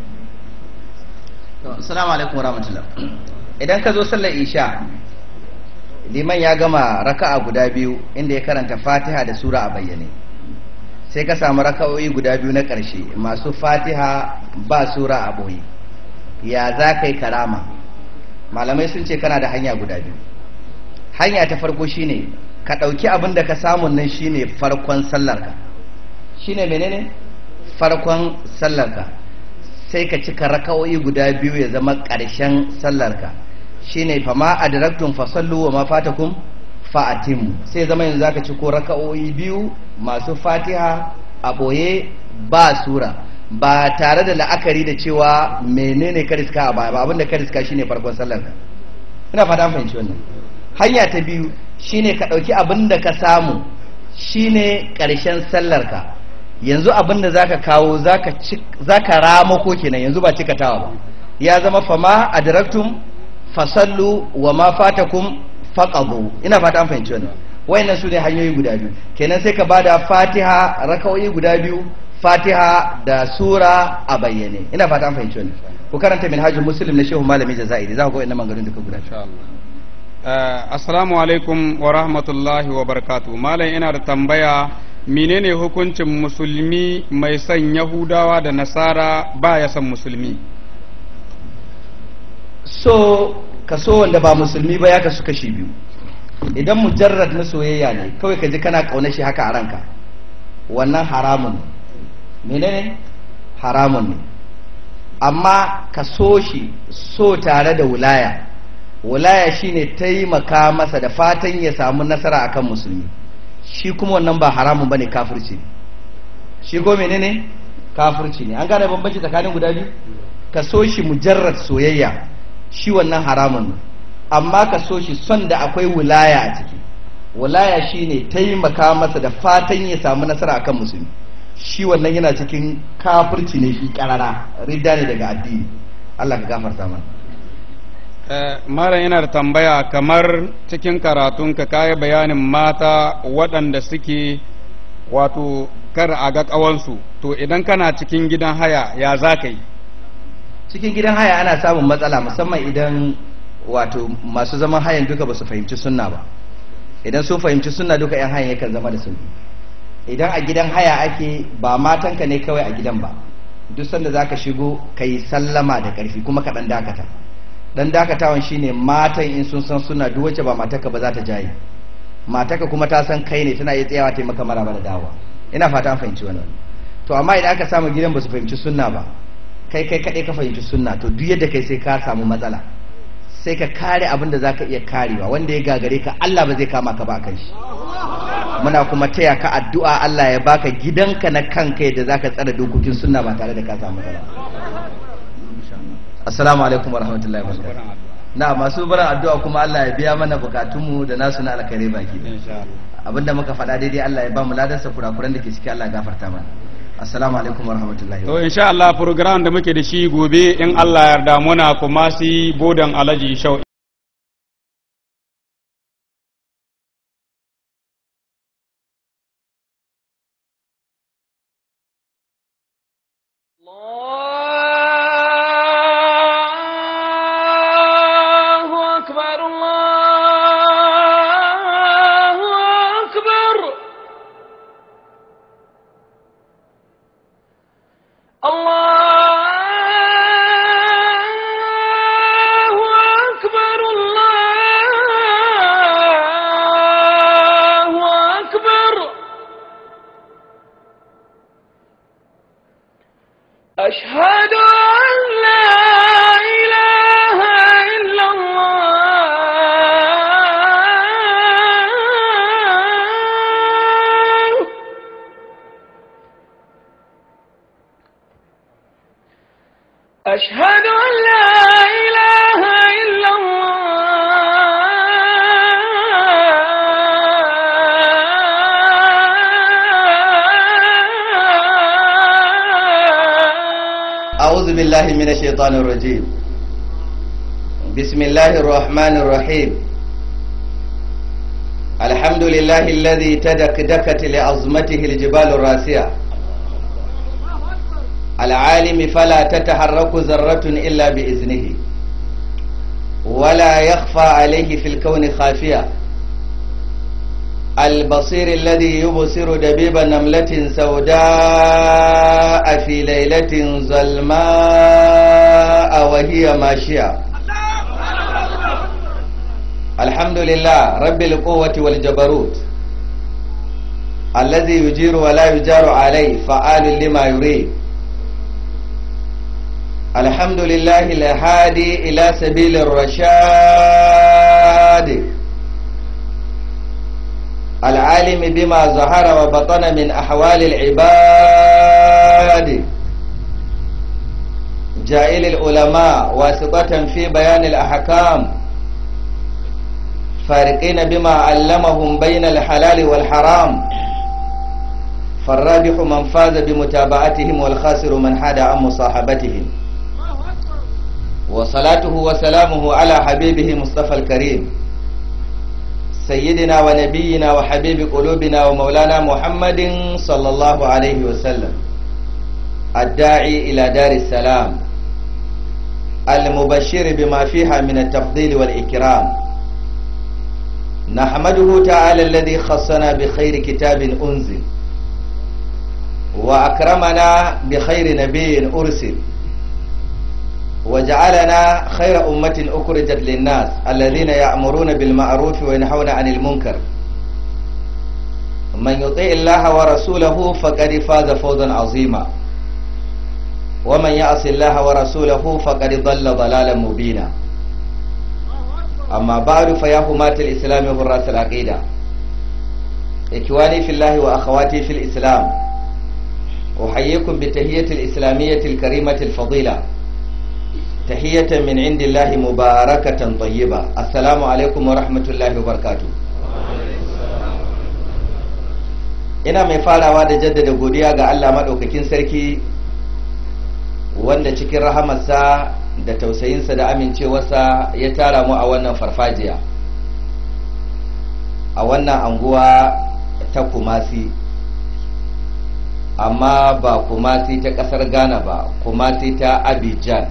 assalamu alaikum warahmatullah idan ka zo sallar isha liman ya gama raka'a guda biyu inda ya karanta fatiha da sura a bayyane sai ka samu raka'o'i guda biyu na ƙarshe masu fatiha ba sura a ɓoye ya za ka yi karama malamai sun ce kana da hanya guda biyu hanya ta farko shine ka ɗauki abin da ka samu nan shine farkon sallarka shine menene farkon sallarka sai ka cika raka'o'i guda biyu ya zama ƙarshen sallarka shine fama adraktum fasallu wa ma fatakum fa'atim sai zama yanzu zaka ci ko raka'o'i biyu masu fatiha a boye ba sura ba tare da la'akari da cewa menene ka riska a baya ba abinda ka riska shine farkon sallar ka ina fata an fahimci wannan hanya ta biyu shine ka dauki abinda ka samu shine karshen sallar ka yanzu abinda zaka kawo zaka ci zaka ramako kenan yanzu ba cikatawa ba ya zama fama adraktum fasallu wa ma fatakum faqadu ina fata an fahimci wannan wayannan su ne hanyoyi guda biyu kenan sai ka bada fatiha raka'o'i guda biyu fatiha da sura a bayyane ina fata an fahimci wannan ku karanta minhajul muslim na shehu malami jazairi za ku ga wayannan maganganun duka guda biyu Uh, assalamu alaikum wa rahmatullahi wa barakatu malam ina da tambaya menene hukuncin musulmi mai son yahudawa da nasara ba ya son musulmi so kaso wanda ba musulmi ba ya kasu kashi biyu idan mujarrad na soyayya ne kawai ka ji kana ƙaunar shi haka a ranka wannan haramun ne menene haramun ne amma ka so shi so tare da wulaya wulaya shine taimaka masa da fatan ya samu nasara akan musulmi shi kuma wannan ba haramun bane kafirci ne shi ko menene kafirci ne an gane bambanci tsakanin guda biyu ka so shi mujarrad soyayya shi wannan haramun ne amma ka so shi son da akwai wulaya a ciki wulaya shine taimaka masa da fatan ya samu nasara akan musulmi shi wannan yana cikin kafirci ne shi karara ridda ne daga addini Allah ka gafarta mana malam yana da tambaya kamar cikin karatunka kayi bayanin mata waɗanda suke wato kar a ga ƙawansu to idan kana cikin gidan haya ya za ka yi cikin gidan haya ana samun matsala musamman idan wato masu zaman hayan duka ba su fahimci sunna ba idan sun fahimci sunna duka 'yan hayan yakan zama da sauki idan a gidan haya ake ba matanka ne kawai a gidan ba duk sanda za ka shigo ka yi sallama da ƙarfi kuma ka ɗan dakata dan dakatawan shine matan in sun san suna duk wacce ba matarka ba za ta jaye matarka kuma ta san kai ne tana iya tsayawa ta maka maraba da dawa ina fata an fahimci wannan to amma idan aka samu gidan ba su fahimci sunna ba kai kai kadai ka fahimci sunna to duk yadda kai sai ka samu matsala sai ka kare abin da zaka iya karewa wanda ya gagare ka Allah ba zai kama ka ba kan shi muna kuma taya ka addu'a Allah ya baka gidanka na kanka yadda zaka tsara dokokin sunna ba tare da ka samu matsala assalamu alaikum warahmatullahi wabarakatuh na masu barin addu'a kuma Allah ya biya mana bukatunmu da nasu na alkhairi baki abinda muka faɗa daidai Allah ya ba mu ladarsa kurakuran da ke ciki Allah ya gafarta mana assalamu alaikum warahmatullahi to insha Allah program da muke da shi gobe in Allah ya yarda muna kuma si bodan alaji shau الله أكبر الله أكبر الله أكبر الله أكبر أشهد أن لا إله إلا الله أشهد أن لا إله إلا الله أعوذ بالله من الشيطان الرجيم بسم الله الرحمن الرحيم الحمد لله الذي تدكدكت لعظمته الجبال الراسية العالم فلا تتحرك ذرة إلا بإذنه ولا يخفى عليه في الكون خافية البصير الذي يبصر دبيب نملة سوداء في ليلة ظلماء وهي ماشية الحمد لله رب القوة والجبروت الذي يجير ولا يجار عليه فعال لما يريد الحمد لله الهادي إلى سبيل الرشاد العالم بما ظهر وبطن من أحوال العباد جائل العلماء واسطة في بيان الأحكام فارقين بما علمهم بين الحلال والحرام فالرابح من فاز بمتابعتهم والخاسر من حاد عن مصاحبتهم وصلاته وسلامه على حبيبه مصطفى الكريم سيدنا ونبينا وحبيب قلوبنا ومولانا محمد صلى الله عليه وسلم الداعي إلى دار السلام المبشر بما فيها من التفضيل والإكرام نحمده تعالى الذي خصنا بخير كتاب أنزل وأكرمنا بخير نبي أرسل وجعلنا خير أمة أخرجت للناس الذين يأمرون بالمعروف وينهون عن المنكر من يطيع الله ورسوله فقد فاز فوزا عظيما ومن يعص الله ورسوله فقد ضل ضلالا مبينا أما بعد فيا حماة الإسلام وحراس العقيدة إخواني في الله وأخواتي في الإسلام أحييكم بتهية الإسلامية الكريمة الفضيلة تحية من عند الله مباركة طيبة السلام عليكم ورحمة الله وبركاته ina mai farawa da jaddada godiya ga Allah maɗaukakin sarki wanda cikin rahamarsa da tausayinsa da amincewarsa ya tara mu a wannan farfajiya a wannan anguwa ta kumasi amma ba kumasi ta ƙasar ghana ba kumasi ta abidjan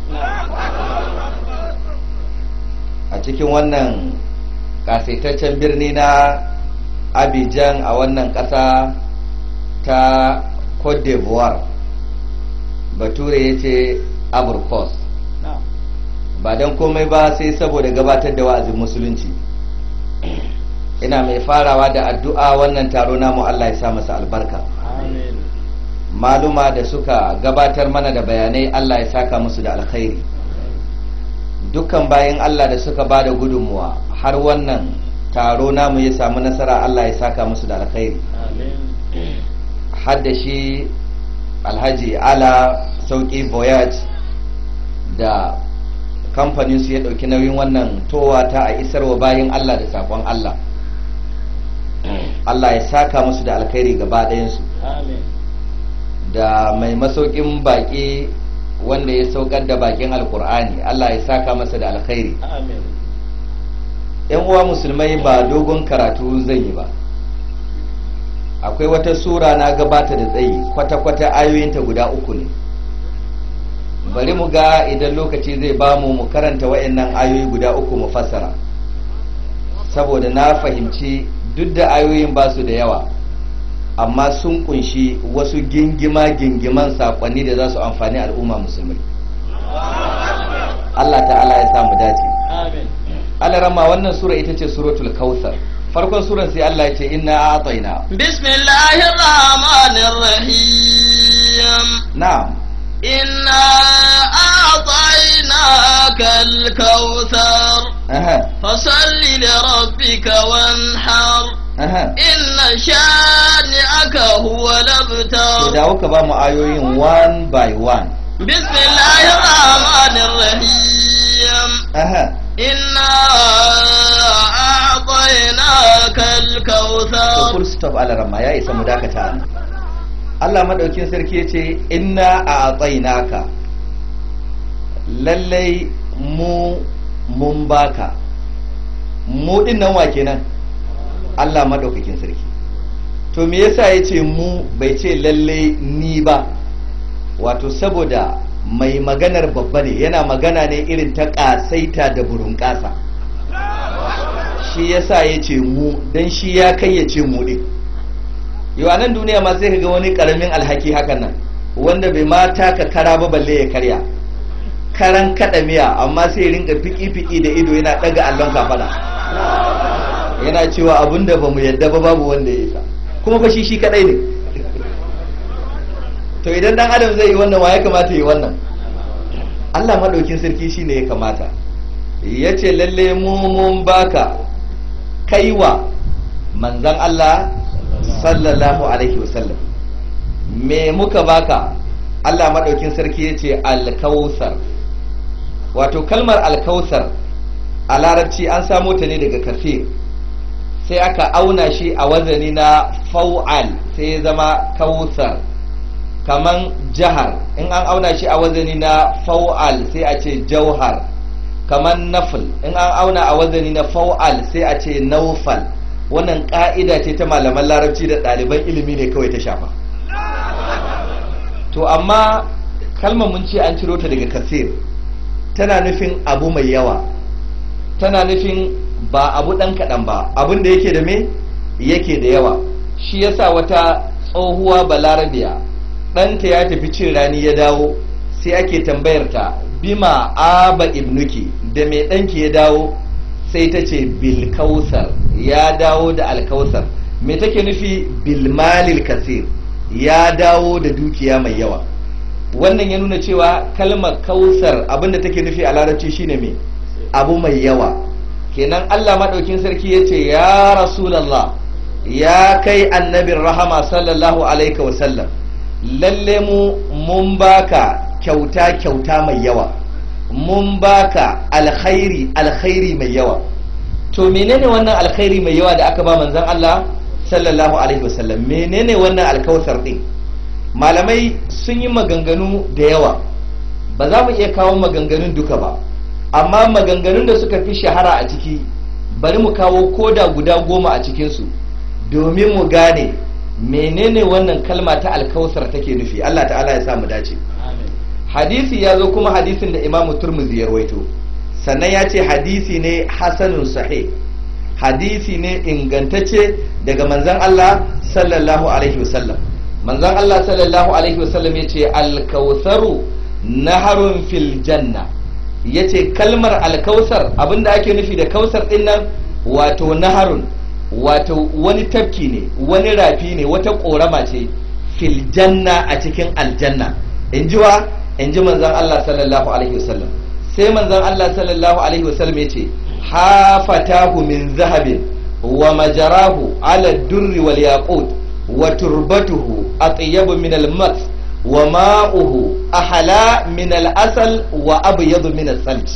a cikin wannan kasaitaccen birni na abidjan a wannan ƙasa ta cote d'ivoire bature ya ce abrikos ba don komai ba sai saboda gabatar da wa'azin musulunci ina mai farawa da addu'a wannan taro namu allah ya sa masa albarka maluma da suka gabatar mana da bayanai allah ya saka musu da alkhairi dukkan bayan allah da suka ba da gudunmuwa har wannan taro namu ya samu nasara Allah ya saka musu da alkhairi hadda shi alhaji ala sauki voyage da kamfanin su ya dauki nauyin wannan towa ta a isarwa bayan Allah da sakon Allah Allah ya saka musu da alkhairi gaba ɗayansu da mai masaukin baki wanda ya saukar da bakin alkur'ani Allah ya saka masa da alkhairi yan uwa musulmai ba dogon karatu zan yi ba akwai wata sura na gabata da tsayi kwata-kwata ayoyinta guda uku ne bari mu ga idan lokaci zai bamu mu karanta wa'annan ayoyi guda uku mu fassara saboda na fahimci duk da ayoyin ba su da yawa amma sun kunshi wasu gingima-gingiman sakonni da za su amfani al'umma musulmai Allah ta'ala ya samu dace amin alarama wannan sura ita ce suratul kautsar farkon suran sai Allah ya ce inna a'tayna bismillahir rahmanir rahim na'am inna a'tainaka al-kautsar aha fasalli li rabbika wanhar aha inna shani'aka huwa to labtar dawo ka ba mu ayoyin one by one bismillahir rahmanir rahim aha إنا أعطيناك to الكوثر full stop alarama ya isa mu dakata nan Allah madaukin sarki ya ce inna a'tainaka lallai mu mun baka mu din nan wa kenan Allah madaukakin sarki to me yasa ya ce mu bai ce lallai ni ba wato saboda mai maganar babba ne yana magana ne irin ta ƙasaita da burin ƙasa shi yasa ya ce mu don shi ya kai ya ce mu ɗin yau a nan duniya ma sai ka ga wani ƙaramin alhaki hakan nan wanda bai ma taka kara ba balle ya karya karan kaɗa miya amma sai ya rinka fiki-fiki da ido yana ɗaga allon kafaɗa yana cewa abin da ba mu yadda ba babu wanda ya isa kuma fa shi shi kaɗai ne to idan dan adam zai yi wannan wa ya kamata yi wannan Allah madaukin sarki shine ya kamata ya ce lalle mu mun baka kaiwa manzan Allah sallallahu alaihi wasallam me muka baka Allah madaukin sarki ya ce alkausar wato kalmar alkausar a larabci an samo ta ne daga kafir sai aka auna shi a wazani na fau'al sai ya zama kausar kaman jahar in an auna shi a wazani na fau'al sai a ce jauhar kaman nafil in an auna a wazani na fau'al sai a ce naufal wannan ka'ida ce ta malaman larabci da ɗaliban ilimi ne kawai ta shafa to amma kalmar mun ce an ciro ta daga kasir tana nufin abu mai yawa tana nufin ba abu ɗan kaɗan ba abin da yake da me yake da yawa shi yasa wata tsohuwa balarabiya ɗanta ya tafi cin rani ya dawo sai ake tambayar ta bima aba ibnuki da mai ɗanki ya dawo sai ta ce bilkausar ya dawo da alkausar me take nufi bilmalil kasir ya dawo da dukiya mai yawa wannan ya nuna cewa kalmar kausar abinda take nufi a larabci shine me abu mai yawa kenan allah maɗaukin sarki ya ce ya rasulallah ya kai annabin rahama sallallahu alaihi wasallam lalle mu mun baka kyauta kyauta mai yawa mun baka alkhairi alkhairi mai yawa to menene wannan alkhairi mai yawa da aka ba manzon Allah sallallahu alaihi wasallam menene wannan alkawsar din malamai sun yi maganganu da yawa ba za mu iya kawo maganganun duka ba amma maganganun da suka fi shahara a ciki bari mu kawo koda guda goma a cikinsu domin mu gane menene wannan kalma ta alkawsar take nufi Allah ta'ala ya sa mu dace hadisi ya zo kuma hadisin da imamu turmuzi ya rawaito sannan ya ce hadisi ne hasanun sahih hadisi ne ingantacce daga manzan Allah sallallahu alaihi wasallam manzan Allah sallallahu alaihi wasallam ya ce alkausaru naharun fil janna ya ce kalmar alkausar abinda ake nufi da kausar din nan wato naharun wato wani tafki ne wani rafi ne wata korama ce fil janna a cikin aljanna in ji wa in ji manzan Allah sallallahu alaihi wasallam sai manzan Allah sallallahu alaihi wasallam ya ce hafatahu min zahabin wa majarahu ala durri wal yaqut wa turbatuhu atyabu min al mat wa ma'uhu ahla min al asal wa abyadu min al salt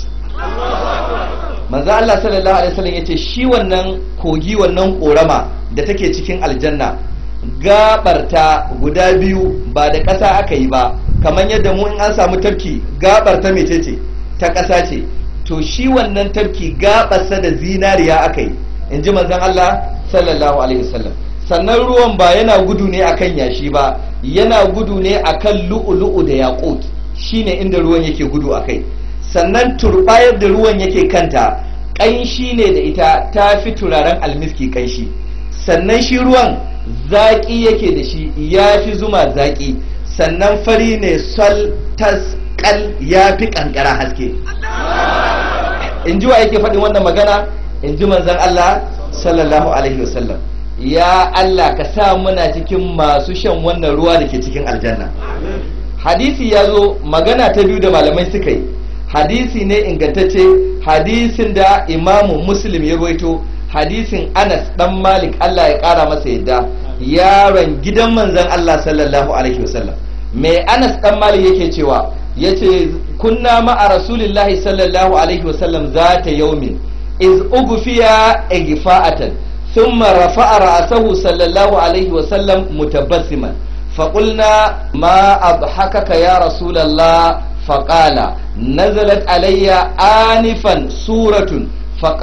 manzo Allah sallallahu alaihi wasallam yace shi wannan kogi wannan korama da take cikin aljanna gabarta guda biyu ba da ƙasa aka yi ba kamar yadda mu in an samu tafki gabar ta mecece ta ƙasa ce to shi wannan tafki gabarsa da zinariya aka yi in ji manzon Allah sallallahu alaihi wasallam sannan ruwan ba yana gudu ne akan yashi ba yana gudu ne akan lu'ulu'u da yaqut shine inda ruwan yake gudu akai sannan turbayar da ruwan yake kanta ƙanshi ne da ita ta fi turaren almiski ƙanshi sannan shi ruwan zaƙi yake da shi ya fi zuma zaƙi sannan fari ne sol tas kal ya fi ƙanƙara haske in ji wa yake faɗin wannan magana in ji manzan Allah sallallahu alaihi wasallam ya Allah ka sa muna cikin masu shan wannan ruwa da ke cikin aljanna hadisi ya zo magana ta biyu da malamai suka yi hadisi ne ingantacce hadisin da imamu muslim ya rawaito hadisin anas dan malik Allah ya kara masa yadda yaron gidan manzon Allah sallallahu alaihi wasallam mai anas dan malik yake cewa yace kunna ma'a rasulillahi sallallahu alaihi wasallam zata yaumin iz ugfiya igfa'atan thumma rafa'a ra'sahu sallallahu alaihi wasallam mutabassiman فقلنا ما أضحكك يا رسول الله فقال نزلت علي آنفا سورة